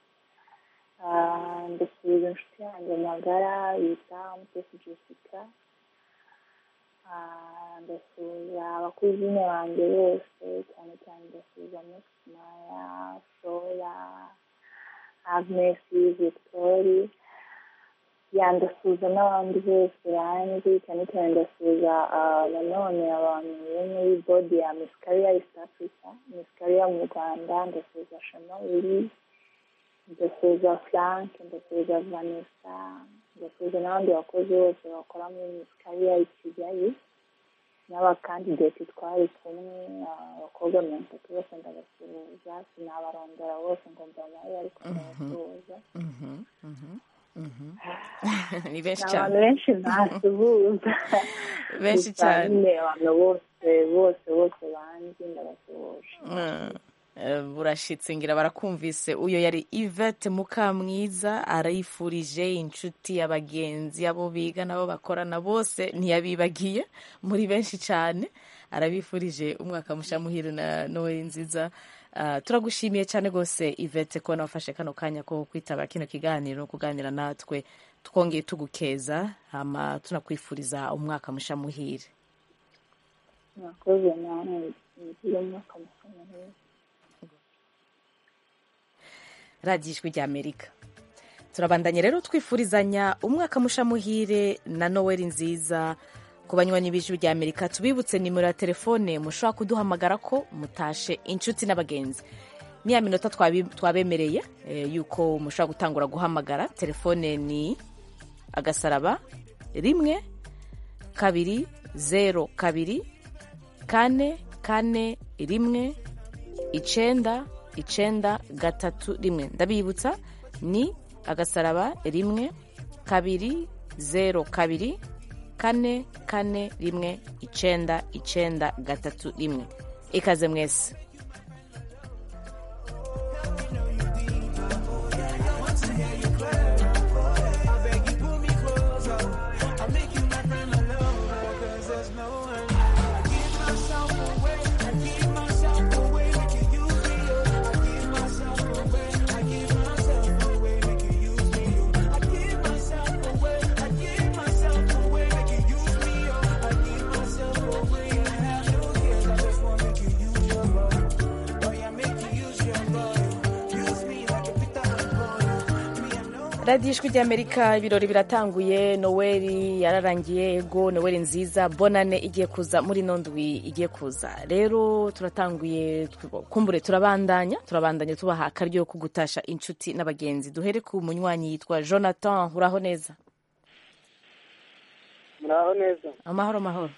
Ah, ndasuhuza inshuti yanjye magara yita mutesi jessica Ah, ndasuhuza abakuzine banjye bose cyane cyane ndasuhuza Maya Soya Agnes Victoire ya ndasuhuza n'abandi bose banzi cyane cyane ndasuhuza ah, nanone abantu bo muri bodi ya Miss Career East Africa Miss Career mu Rwanda ndasuhuza Shema Willy ndasuhuza Frank ndasuhuza Vanessa ndasuhuza n'abandi bakozi bose bakora muri Miss Career i Kigali n'abakandidati twari kumwe ah, abakobwa mirongo itatu bose ndabasuhuza sinabarondora bose ngo mbamaye ariko ndabasuhuza Mhm, mhm, mhm. ni benshi ni abantu cyane benshi ntasuhuza benshi Gusa cyane nyine abantu bose bose bose banzi ndabasuhuje Mm. Eh, burashitse ngira barakumvise uyo yari Yvette Mukamwiza arayifurije inshuti abagenzi abo biga nabo bakorana bose ntiyabibagiye muri benshi cyane arabifurije umwaka musha muhire na Noel nziza Ah, turagushimiye cyane rwose Yvette ko wafashe kano kanya ko kwitaba kino kiganiro kuganira natwe twongeye tugukeza hama tunakwifuriza umwaka musha muhire mwakoze nawe mugire umwaka mukomeye radiyo ijwi ry'amerika turabandanya rero twifurizanya umwaka mushamuhire na noweli nziza ku banywanyi b'ijwi ry'amerika tubibutse nimero ya telefone mushobora kuduhamagara ko mutashe inshuti n'abagenzi ni ya minota twabi- twabemereye eh, yuko mushobora gutangura guhamagara telefone ni agasaraba rimwe kabiri zero kabiri kane kane rimwe icenda icenda gatatu rimwe ndabibutsa ni agasaraba rimwe kabiri zero kabiri kane kane rimwe icenda icenda gatatu rimwe ikaze mwese radiyo ijwi ry'amerika ibirori biratanguye noweli yararangiye ego noweli nziza bonane igiye kuza muri ino ndwi igiye kuza rero turatanguye kumbure turabandanya turabandanya tubaha akaryo ko gutasha inshuti n'abagenzi duhere ku munywanyi yitwa jonathan uraho neza muraho neza amahoro amahoro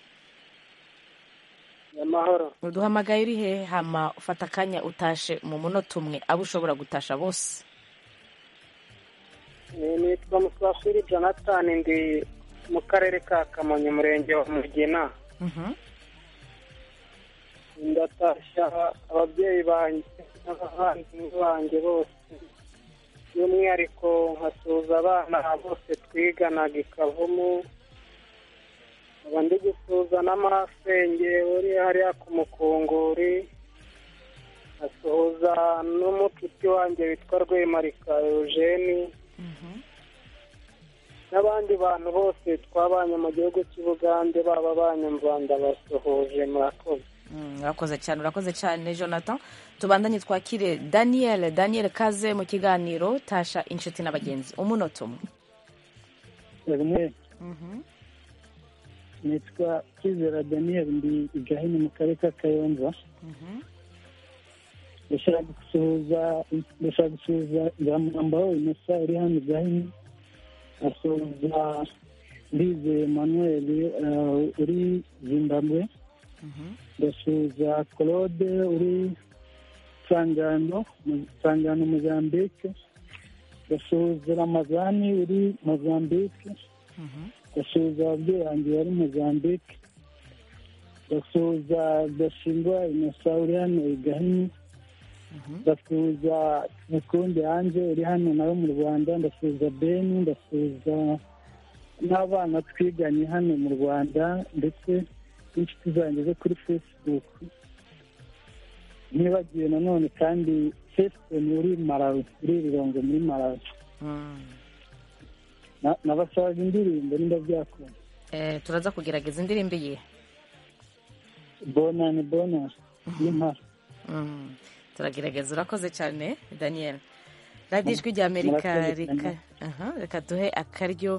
amahoro uduhamagaye uri he hama ufata akanya utashe mu munota umwe abo ushobora gutasha bose Ni- nitwa musafiri jonathan ndi mu karere ka kamonyi umurenge wa mugina Mhm. ndatashya ababyeyi banjye n'abavandimwe banjye bose by'umwihariko nkasuhuza abana bose twiganaga i kavumu nkaba ndi gusuhuza n'amasenge uri hariya ku mukunguri nkasuhuza n'umucuti wanjye witwa rwemarika eugene n'abandi bantu bose twabanye mu gihugu cy'ubugande baba abanyamva ndabasuhuje murakoze Mm, urakoze cyane urakoze cyane jonathan tubandanye twakire daniel daniel kaze mu kiganiro tasha inshuti n'abagenzi umunota umwe rimwe nitwa kizera daniel ndi i gahini mu karere ka kayonza ndashaka gusuhuza ndashaka gusuhuza ngamwambaho inosa uri hano i gahini asuhuza ndize emmanuel uh, uri zimbabwe ndasuhuza claude uri sangano mu- sangano mozambique ndasuhuza ramazani uri mozambique ndasuhuza ababyeyi banjye bari mozambique ndasuhuza gashingwa inosa uri hano i gahini ndasuhuza mukundi hanze uri hano nawe mu rwanda ndasuhuza beni ndasuhuza n'abana twiganye hano mu rwanda ndetse n'inshuti zanjye zo kuri facebook ntibagiwe nanone kandi fesitoni uri marawi uri rirongo muri marawi Na- nabasabaga indirimbo nimba byakunda Eh, turaza kugerageza indirimbo iyihe bona ni bona y'impara Mm, turagerageza urakoze cyane daniel radiyo ijwi rya amerika Murakoze reka cyane. aha, reka duhe akaryo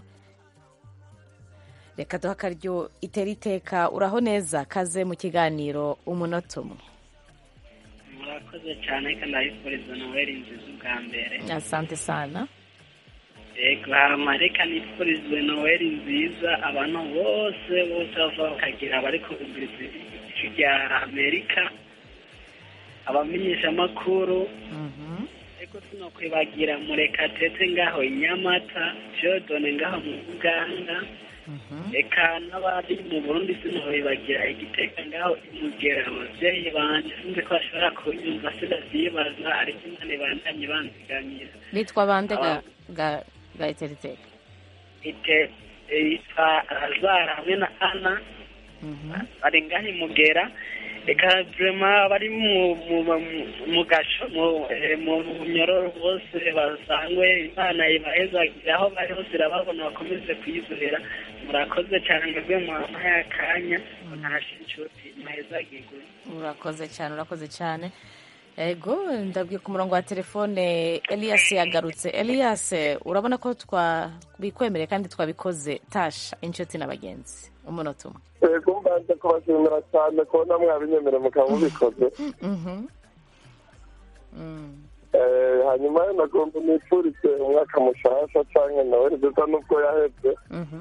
reka duhe akaryo itera iteka uraho neza kaze mu kiganiro umunota umwe murakoze cyane kandi ndabifuriza noweli nziza ubwa mbere asante sana yego hama reka nifurize noweli nziza abantu bose bose bava bakagira abari kubiguriza ijwi rya amerika abamenyeshamakuru ariko sinokwibagira murekatete ngaho i nyamata jodone ngaho mu uganda reka n'abari mu burundi sinobibagira igiteka ngaho imugera ababyeyi banje sinzi ko bashobora kunyumva sinavyibaza ariko imana ibandanye banzigamira bitwa bande ga Aba- ga ga itera iteka ite yitwa razara hamwe na ana bari ngaho imugera reka vrema bari mu mu mu- mu gasho mu eh, mu nyororo bose basangwe imana ibahezagire aho bari hose irababona bakomeze kuyizera murakoze cyane mwebwe mwampaye akanya ntashe inshuti muhezagirwe urakoze cyane urakoze cyane ego ndabwiye ku murongo wa telefone elias yagarutse elias urabona ko twabikwemereye kandi twabikoze tasha inshuti na bagenzi umunota umwe yego mbanze kubashimira cyane kubona mwabinyemereye mukaba mubikoze Mhm. Mm. Eh, hanyuma nagomba nifurize umwaka mushasha canke nawe nziza nubwo yaheze Mhm.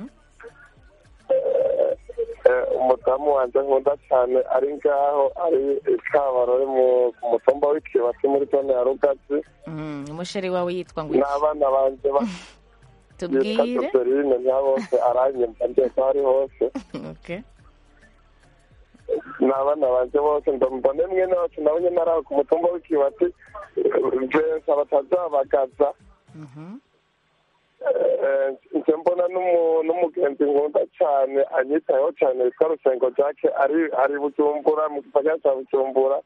Eh, umudamu wanje nkunda cyane ari ngaho ari ikabarore mu ku mutumba w'ikibati muri zone ya rugazi Mm, umusheri wawe yitwa ngo iki? n'abana banje ba- yitwa tubwire joseline nta bose aranyumva ndetse aho ari hose Okay. n'abana banje bose mbone mwene wacu nawe nyine ari aho ku mutumba w'ikibati benshi batazabagaza Eh, nje mbona n'umu- n'umugenzi nkunda cyane anyitayeho cyane witwa rusengo jacke ari ari bujumbura mu gisagara cya bujumbura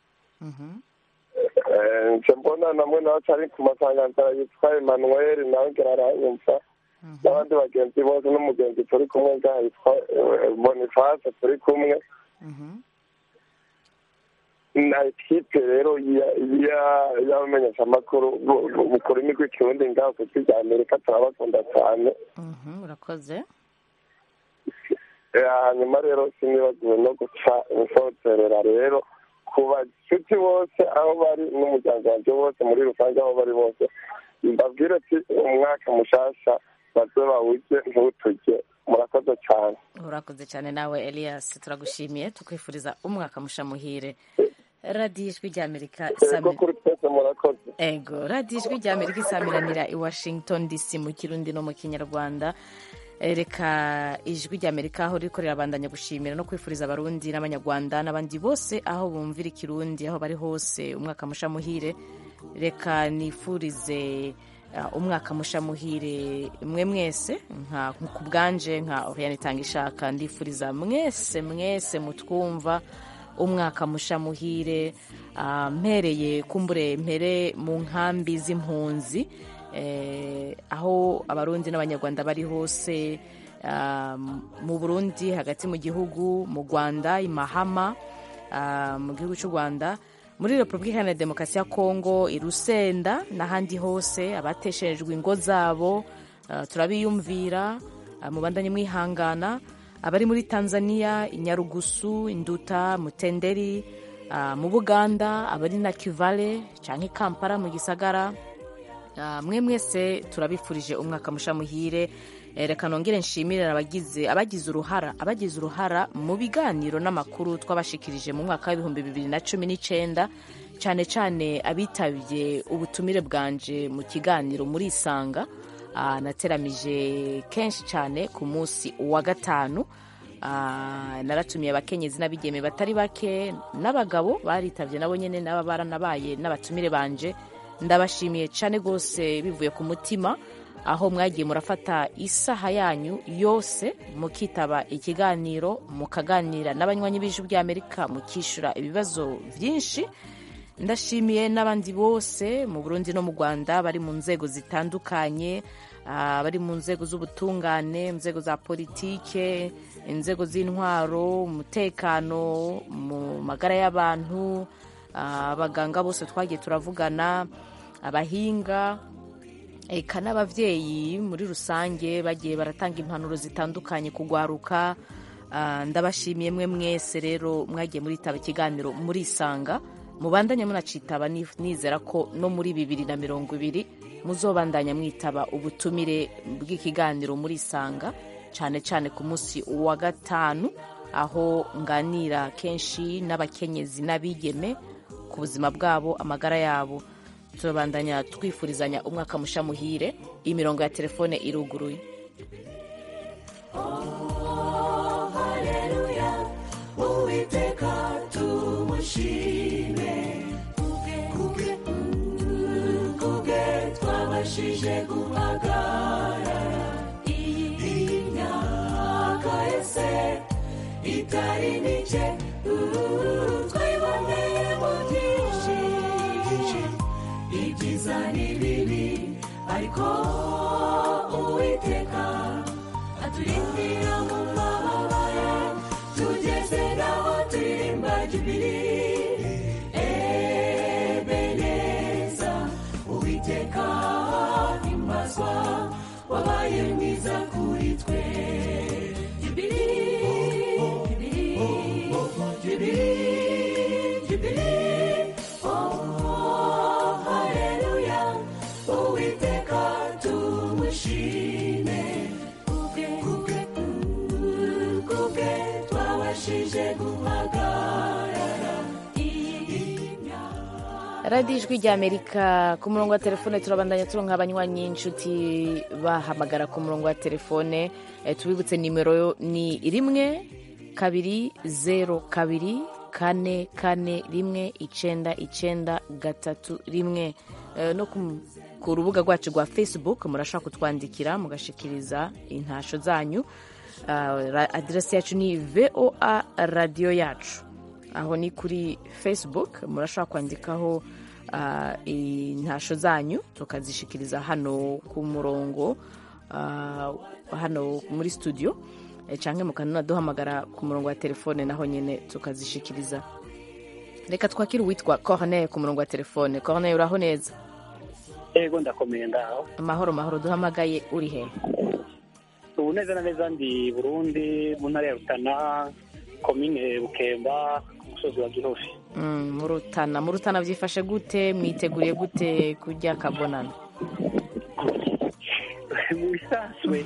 Eh, nje mbona namwe nawe ari ku masanganzara yitwa emmanuel nawe ngira aranyumva n'abandi bagenzi bose n'umugenzi turi kumwe ngaha yitwa eh, boniface turi kumwe na ekipe rero ya- ya- y'abamenyeshamakuru bu- bu- bukora imigwi ikirundi ngaho ku ijwi rya amerika turabakunda cyane Mhm, urakoze Eh, hanyuma rero sinibagiwe no guca insozerera rero ku bacuti bose aho bari n'umuryango wanjye wose muri rusange aho bari bose mbabwire ati umwaka mushasha baze bawujye ntuturye murakoze cyane urakoze cyane nawe elias turagushimiye tukwifuriza umwaka mushamuhire radiyo ijwi rya amerika yego Sami- kuri twese murakoze ego radiyo ijwi rya amerika isamiranira i washington dc mu kirundi no mu kinyarwanda Eh, reka ijwi rya amerika aho riko rirabandanya gushimira no kwifuriza abarundi n'abanyarwanda n'abandi bose aho bumvira ikirundi aho bari hose umwaka mushamuhire reka nifurize uh, umwaka mushamuhire mwe mwese nka ku bwanje nka oriane itanga ishaka ndifuriza mwese mwese mutwumva umwaka mushamuhire uh, mpereye kumbure mpere mu nkambi z'impunzi eh, aho abarundi n'abanyarwanda bari hose ah, mu burundi hagati mu gihugu mu rwanda i mahama ah, mu gihugu cy'u rwanda muri repubulika iharanira demokarasi ya kongo i rusenda n'ahandi hose abatesherejwe ingo zabo ah, turabiyumvira ah, mubandanye mwihangana abari muri tanzania i nyarugusu induta mutenderi ah, mu buganda abari na kivale cyangwa i kampala mu gisagara Ah, mwe mwese turabifurije umwaka mushamuhire Eh, reka nongere nshimire abagize abagize uruhara abagize uruhara mu biganiro n'amakuru twabashikirije mu mwaka w'ibihumbi bibiri na cumi n'icyenda cyane cyane abitabye ubutumire bwanje mu kiganiro muri isanga Ah, nateramije kenshi cyane ku munsi wa gatanu Ah, naratumiye abakenyezi n'abigeme batari bake n'abagabo baritabye nabo nyine n'aba baranabaye n'abatumire banje ndabashimiye cyane rwose bivuye ku mutima aho mwagiye murafata isaha yanyu yose mukitaba ikiganiro mukaganira n'abanywanyi b'ijwi ry'amerika mukishyura ibibazo byinshi ndashimiye n'abandi bose mu burundi no mu rwanda bari mu nzego zitandukanye abari mu nzego z'ubutungane inzego za politike inzego z'intwaro umutekano mu magara y'abantu abaganga bose twagiye turavugana abahinga eka n'ababyeyi muri rusange bagiye baratanga impanuro zitandukanye kugwaruka ndabashimiye mwe mwese rero mwagiye muritaba ikiganiro murisanga mubandanye munacitaba nizera ko no muri bibiri na mirongo ibiri muzobandanya mwitaba ubutumire bw'ikiganiro murisanga cyane cyane ku munsi wa gatanu aho nganira kenshi n'abakenyezi n'abigeme ku buzima bwabo amagara yabo turabandanya twifurizanya umwaka musha muhire imirongo ya telefone iruguruye uwiteka tumushime kubwe kubwe twabashije guhagarara iyi myaka yose itari mike twiboneye mu byinshi ibyiza n'ibibi ariko uwiteka aturindira mu mababa ye tugeze naho turirimba jubili ebeneza uwiteka himbazwa wabaye mwiza kuri twe jubili jubili jubili jubili oh haleluya uwiteka tumushime kubwe kubwe kubwe twabashije guhagarara radiyo ijwi rya amerika ku murongo wa telefone turabandanya turonka abanywanyi inshuti bahamagara ku murongo wa telefone Eh, tubibutse nimero ni rimwe kabiri zero kabiri kane kane rimwe icenda icenda gatatu rimwe Eh, no ku- ku rubuga rwacu rwa facebook murashobora kutwandikira mugashikiriza intasho zanyu Ah, ra- aderesi yacu ni voa radiyo yacu aho ni kuri facebook murashobora kwandikaho ah, intasho zanyu tukazishikiriza hano ku murongo ah, hano muri studio eh, canke mukananaduhamagara ku murongo wa telefone naho nyene tukazishikiriza reka twakire uwitwa corneye ku murongo wa telefone corneye uraho neza ego ndakomeye ngaho amahoro mahoro duhamagaye uri he ubu neza na neza ndi burundi mu ntara ya rutana komine bukemba ku musozi wa gihofi Mm, mu rutana mu rutana byifashe gute mwiteguriye gute kurya kabonana mu bisanzwe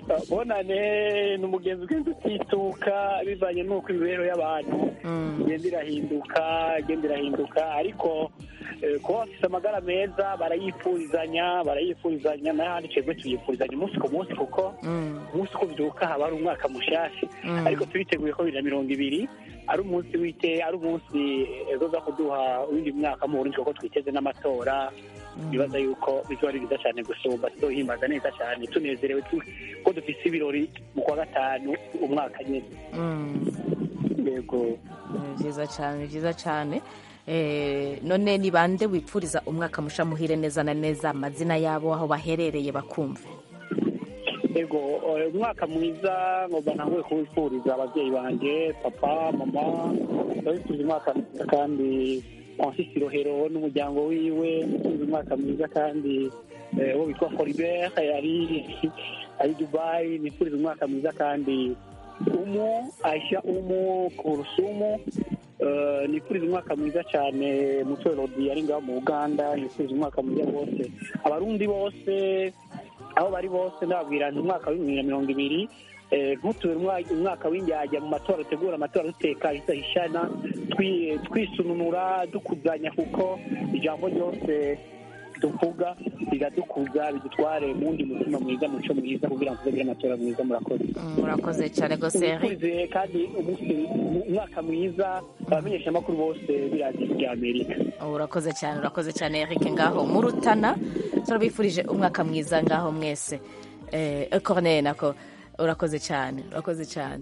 bonane ni umugenzi ugenda utituka bivanye n'uko imibereho y'abantu igenda irahinduka igenda irahinduka ariko eh, kuba bafite amagara meza barayifurizanya barayifurizanya n'ahandi twebwe tuyifurizanya umunsi ku munsi kuko umunsi uko ubyuka haba hari umwaka mushasha Mm. ariko turiteguye ko bibiri na mirongo ibiri ari umunsi wite ari umunsi eh, uza kuduha uwundi mwaka mu burundi kuko twiteze n'amatora bibaza yuko bizoba ari byiza cyane gusumba tuzohimbaza neza cyane tunezerewe tu- ko dufise ibirori mu kwa gatanu umwaka nyine Mm. yego ni byiza cyane ni byiza cyane Eh, none ni bande wipfuriza umwaka musha muhire neza na neza amazina yabo aho baherereye bakumva yego eh, umwaka mwiza ngomba ntanguye kuwifuriza ababyeyi banjye papa mama ndabifuriza umwaka mwiza kandi Francis Rohero n'umuryango wiwe ndifuriza umwaka mwiza kandi eh, uwo witwa Colibert ari ari Dubai nifuriza umwaka mwiza kandi umu Aisha umu Kurusumu eh, nifuriza umwaka mwiza cyane mutwe Rodi ari ngaho mu Uganda nifuriza umwaka mwiza bose abarundi bose aho bari bose ndababwira nti umwaka wa bibiri na mirongo ibiri eh, ntutube umwa- umwaka w'indyajya mu matora dutegura amatora duteka hishana twi- twisununura dukuzanya kuko ijambo ryose tuvuga riradukuza bidutware mu wundi mutima mwiza muco mwiza kugira ngo tuzagire amatora mwiza murakoze murakoze cyane rwose Eric. Tubifurize kandi umunsi umwaka mwiza abamenyeshamakuru bose b'iradiyo rya amerika urakoze cyane urakoze cyane Eric ngaho mu rutana turabifurije umwaka mwiza ngaho mwese eh, Corneille nako urakoze cyane urakoze cyane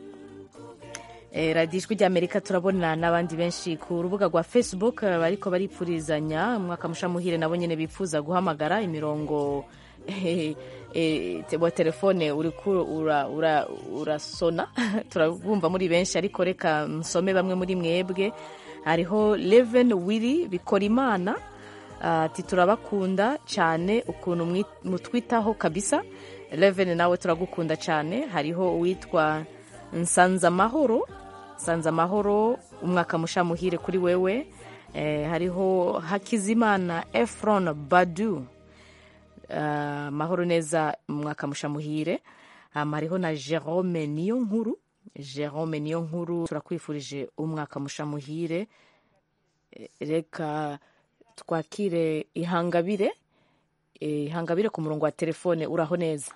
Eh, radiyo ijwi ry'amerika turabona n'abandi benshi ku rubuga rwa facebook eh, bariko baripfurizanya umwaka musha muhire nabo nyene bifuza guhamagara imirongo eh, te- wa telefone uriko ura- ura- urasona turabumva muri benshi ariko reka nsome bamwe muri mwebwe hariho leven wiri bikora imana ati turabakunda cyane ukuntu mwi- mutwitaho kabisa leven nawe turagukunda cyane hariho uwitwa nsanzamahoro nsanzamahoro umwaka mushamuhire kuri wewe eh, hariho hakizimana efron badu uh, mahoro neza umwaka mushamuhire um, hariho na jerome niyo nkuru jerome niyo nkuru turakwifurije umwaka mushamuhire Eh, reka twakire ihangabire Eh, ihangabire ku murongo wa telefone uraho neza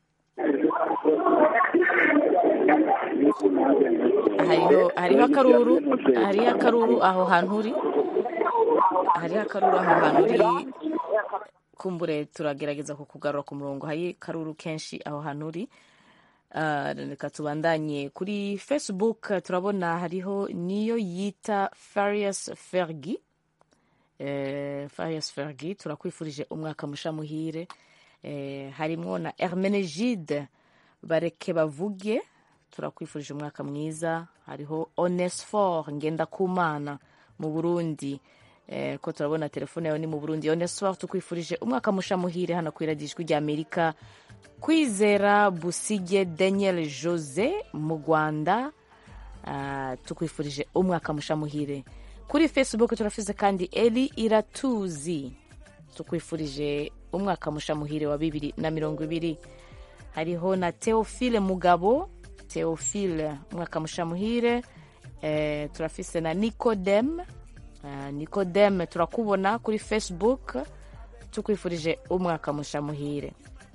hariho hariho akaruru hariho akaruru aho hantu uri hariho akaruru aho hantu uri kumbure turagerageza kukugarura ku murongo hari akaruru kenshi aho hantu uri Ah, reka tubandanye kuri facebook turabona hariho niyo yita farias fergi eh, farias fergi turakwifurije umwaka mushamuhire eh, harimwo na hermenegide bareke bavuge turakwifurije umwaka mwiza hariho onesfor ngendakumana mu burundi eh, ko turabona telefone yawe ni mu burundi onesfor tukwifurije umwaka mushamuhire hano ku iradijwi rya amerika kwizera busige daniel jose mu rwanda ah, tukwifurije umwaka mushamuhire kuri facebook turafise kandi eli iratuzi tukwifurije umwaka mushamuhire wa bibiri na mirongo ibiri hariho na teofile mugabo teofile umwaka mushamuhire eh, turafise na nicodem uh, nicodem turakubona kuri facebook tukwifurije umwaka mushamuhire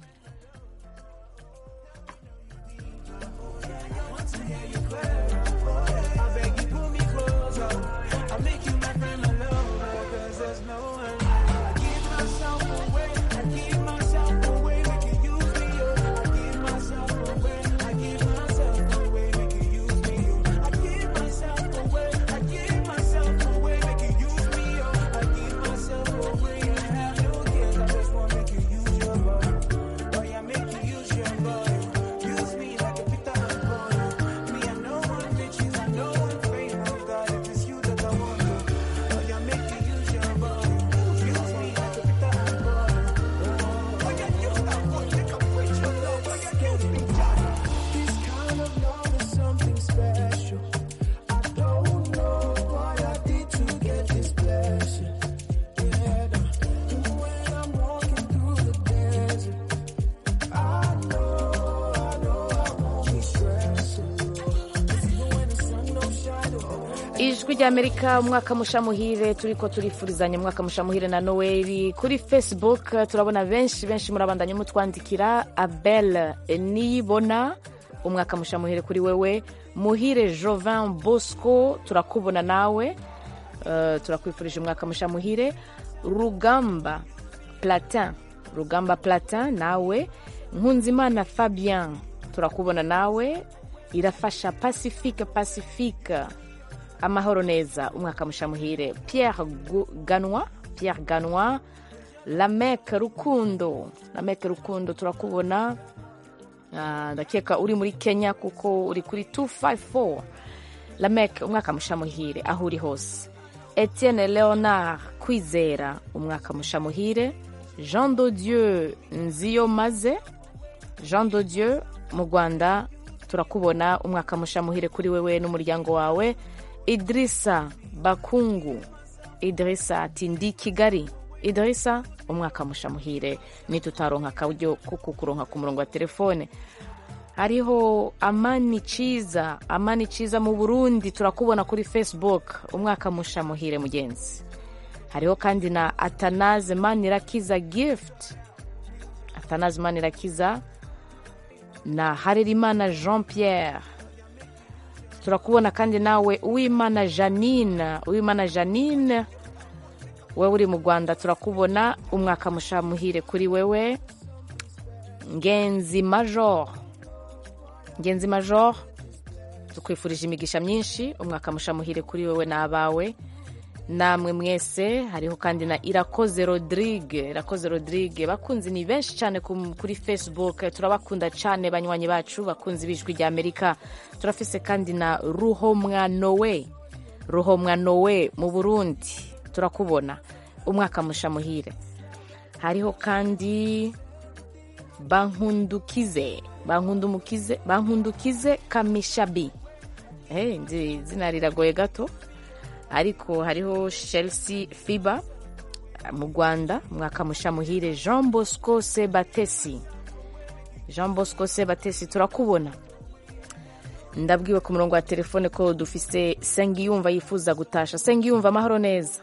ijwi rya amerika umwaka mushamuhire turiko turifurizanya umwaka mushamuhire na noweli kuri facebook turabona benshi benshi murabandanya mutwandikira abel niyibona umwaka mushamuhire kuri wewe muhire jovin bosco turakubona nawe uh, turakwifurije umwaka mushamuhire rugamba platin rugamba platin nawe nkunzimana fabien turakubona nawe irafasha pacifique pacifique amahoro neza umwaka mushamuhire pierre Gu- ganwa pierre ganwa lamek rukundo lamek rukundo turakubona Ah, ndakeka uri muri kenya kuko uri kuri 254 lamek umwaka mushamuhire aho uri hose etienne leonard kwizera umwaka mushamuhire jean de dieu nziyo maze jean de dieu mu rwanda turakubona umwaka mushamuhire kuri wewe n'umuryango wawe idirisa bakungu idirisa ati ndi kigali idirisa umwaka mushamuhire nitutaronka akaryo ko kukuronka ku murongo wa telefone hariho amani ciza amani ciza mu burundi turakubona kuri facebook umwaka mushamuhire mugenzi hariho kandi na atanaze manirakiza gift atanaze manirakiza na harerimana jean pierre turakubona kandi nawe uwimana janine uwimana janine wewe uri mu rwanda turakubona umwaka mushamuhire kuri wewe ngenzi major ngenzi major tukwifurije imigisha myinshi umwaka mushamuhire kuri wewe n'abawe namwe mwese hariho kandi na irakoze rodrigue irakoze rodrigue bakunzi ni benshi cyane ku- kuri facebook turabakunda cyane banywanyi bacu bakunzi b'ijwi rya amerika turafise kandi na ruhomwa nowe ruhomwa nowe mu burundi turakubona umwaka musha muhire hariho kandi bankundukize bankundumukize bankundukize kamishabi Eh, nzi izina riragoye gato ariko hariho chelsea fiba mu rwanda mwaka musha muhire jean bosco sebatesi jean bosco sebatesi turakubona ndabwiwe ku murongo wa telefone ko dufise sengiyumva yifuza gutasha sengiyumva amahoro neza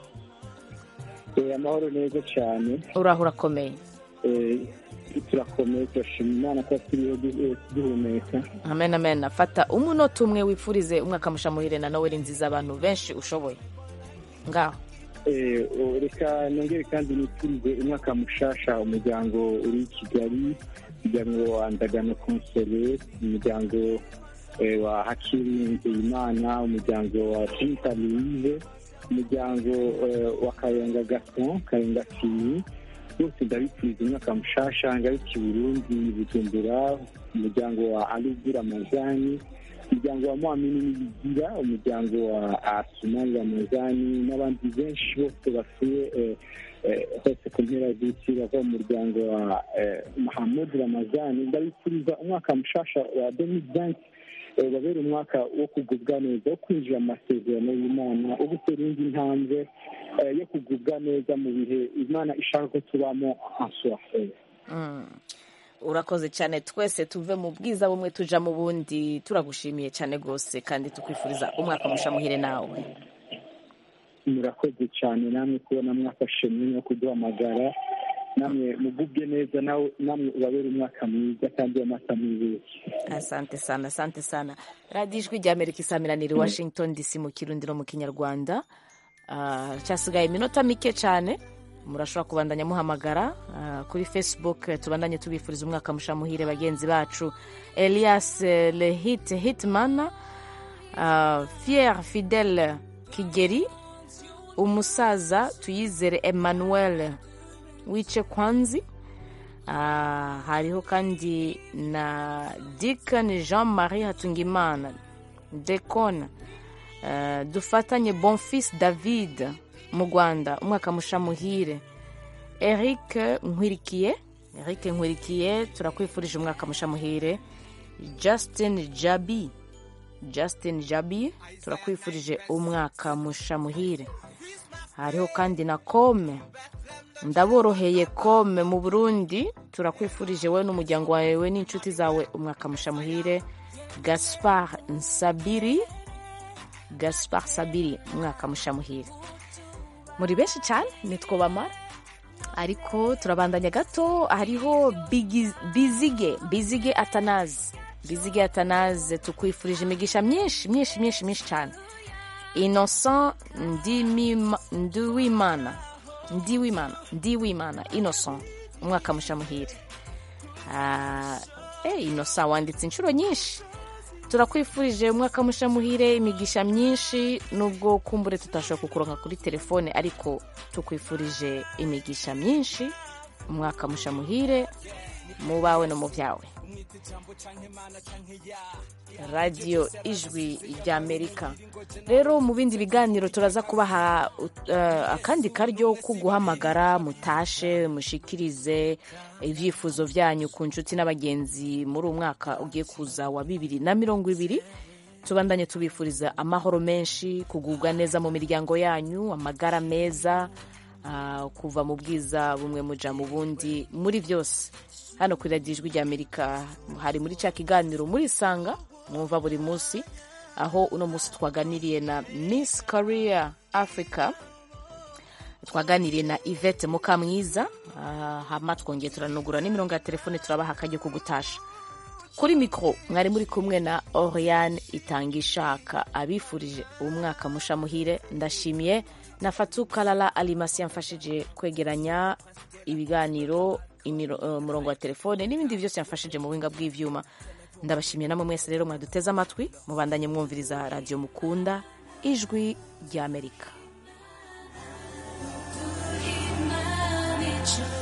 Eh, amahoro neza cyane uraho urakomeye Eh, turakomeye turashima imana ko turiho du- eh, duhumeka amen amen fata umunota umwe wifurize umwaka musha muhire na noweli nziza abantu benshi ushoboye ngaho Eh, oh, reka nongere kandi nifurize umwaka mushasha umuryango uri i kigali umuryango wa ndagano konsere umuryango eh, wa hakiri nzeyimana umuryango wa tinta louise umuryango eh, wa kayenga gaston kayenga fini bose ndabifuriza umwaka mushasha ngaruki burundi bujumbura umuryango wa alubu ramazani umuryango wa mwamini n'ibigira umuryango wa asumani ramazani n'abandi benshi bose batuye eh, eh, hose ku mpera z'isi bava mu muryango wa eh, mahamud ramazani ndabifuriza umwaka mushasha wa demidanti babera umwaka wo kugubwa neza wo kwinjira mu masezerano y'imana wo gutera indi ntambwe eh, yo kugubwa neza mu bihe imana ishaka ko tubamo answaferi Mm. urakoze cyane twese tuve mu bwiza bumwe tuja mu bundi turagushimiye cyane rwose kandi tukwifuriza umwaka musha muhire nawe murakoze cyane namwe kubona mwafashe mwanya wo kuduhamagara namwe mugubwe neza nawe namwe ubabere umwaka mwiza kandi w'amata mwiza asante sana asante sana radiyo ijwi rya amerika isamiraniye i washington dc mu kirundi no mu kinyarwanda Ah, cyasigaye iminota mike cyane murashobora kubandanya muhamagara ah, kuri facebook eh, tubandanye tubifuriza umwaka musha muhire bagenzi bacu elias eh, lehit hitman ah, fier fidel kigeri umusaza tuyizere emmanuel wice kwanzi Ah, hariho kandi na Deacon Jean Marie Hatungimana Decon uh, dufatanye Bonfils David mu Rwanda umwaka musha muhire Eric Nkwirikiye Eric Nkwirikiye turakwifurije umwaka musha muhire Justin Jabi Justin Jabi turakwifurije umwaka musha muhire hariho kandi na Kome ndaboroheye kome mu burundi turakwifurije wowe n'umuryango wawe n'inshuti zawe umwaka musha muhire gaspar nsabiri gaspar sabiri umwaka musha muhire muri benshi cyane nitwo bamara ariko turabandanya gato hariho Bigi- bizige bizige atanazi bizige atanazi tukwifurije imigisha myinshi myinshi myinshi myinshi cyane innocent Ndimima- nduwimana ndiwimana ndiwimana innocent umwaka musha muhire Ah, eh, innocent wanditse inshuro nyinshi turakwifurije umwaka musha muhire imigisha myinshi nubwo kumbure tutashobora kukuronka kuri telefone ariko tukwifurije imigisha myinshi umwaka musha muhire mu bawe no mu byawe radiyo ijwi ry'amerika rero mu bindi biganiro turaza kubaha uh, akandi karyo ko guhamagara mutashe mushikirize ibyifuzo byanyu ku nshuti n'abagenzi muri uwo mwaka ugiye kuza wa bibiri na mirongo ibiri tubandanye tubifuriza amahoro menshi kugubwa neza mu miryango yanyu amagara meza uh, kuva mu bwiza bumwe muja mu bundi muri byose hano kuri radiyo ijwi ry'amerika hari muri cya kiganiro muri sanga mwumva buri munsi aho uno munsi twaganiriye na miss korea africa twaganiriye na ivete mukamwiza ah, hama twongeye turanugura n'imirongo ya telefone turabaha akajya kugutasha kuri mikoro mwari muri kumwe na oriane itanga ishaka abifurije umwaka musha muhire ndashimiye na fatu kalala alimasi yamfashije kwegeranya ibiganiro imiro- eh, umurongo wa telefone n'ibindi byose yamfashije mu buhinga bw'ivyuma ndabashimiye namwe mwese rero mwaduteze amatwi mubandanye mwumviriza radiyo mukunda ijwi ry'amerika wacu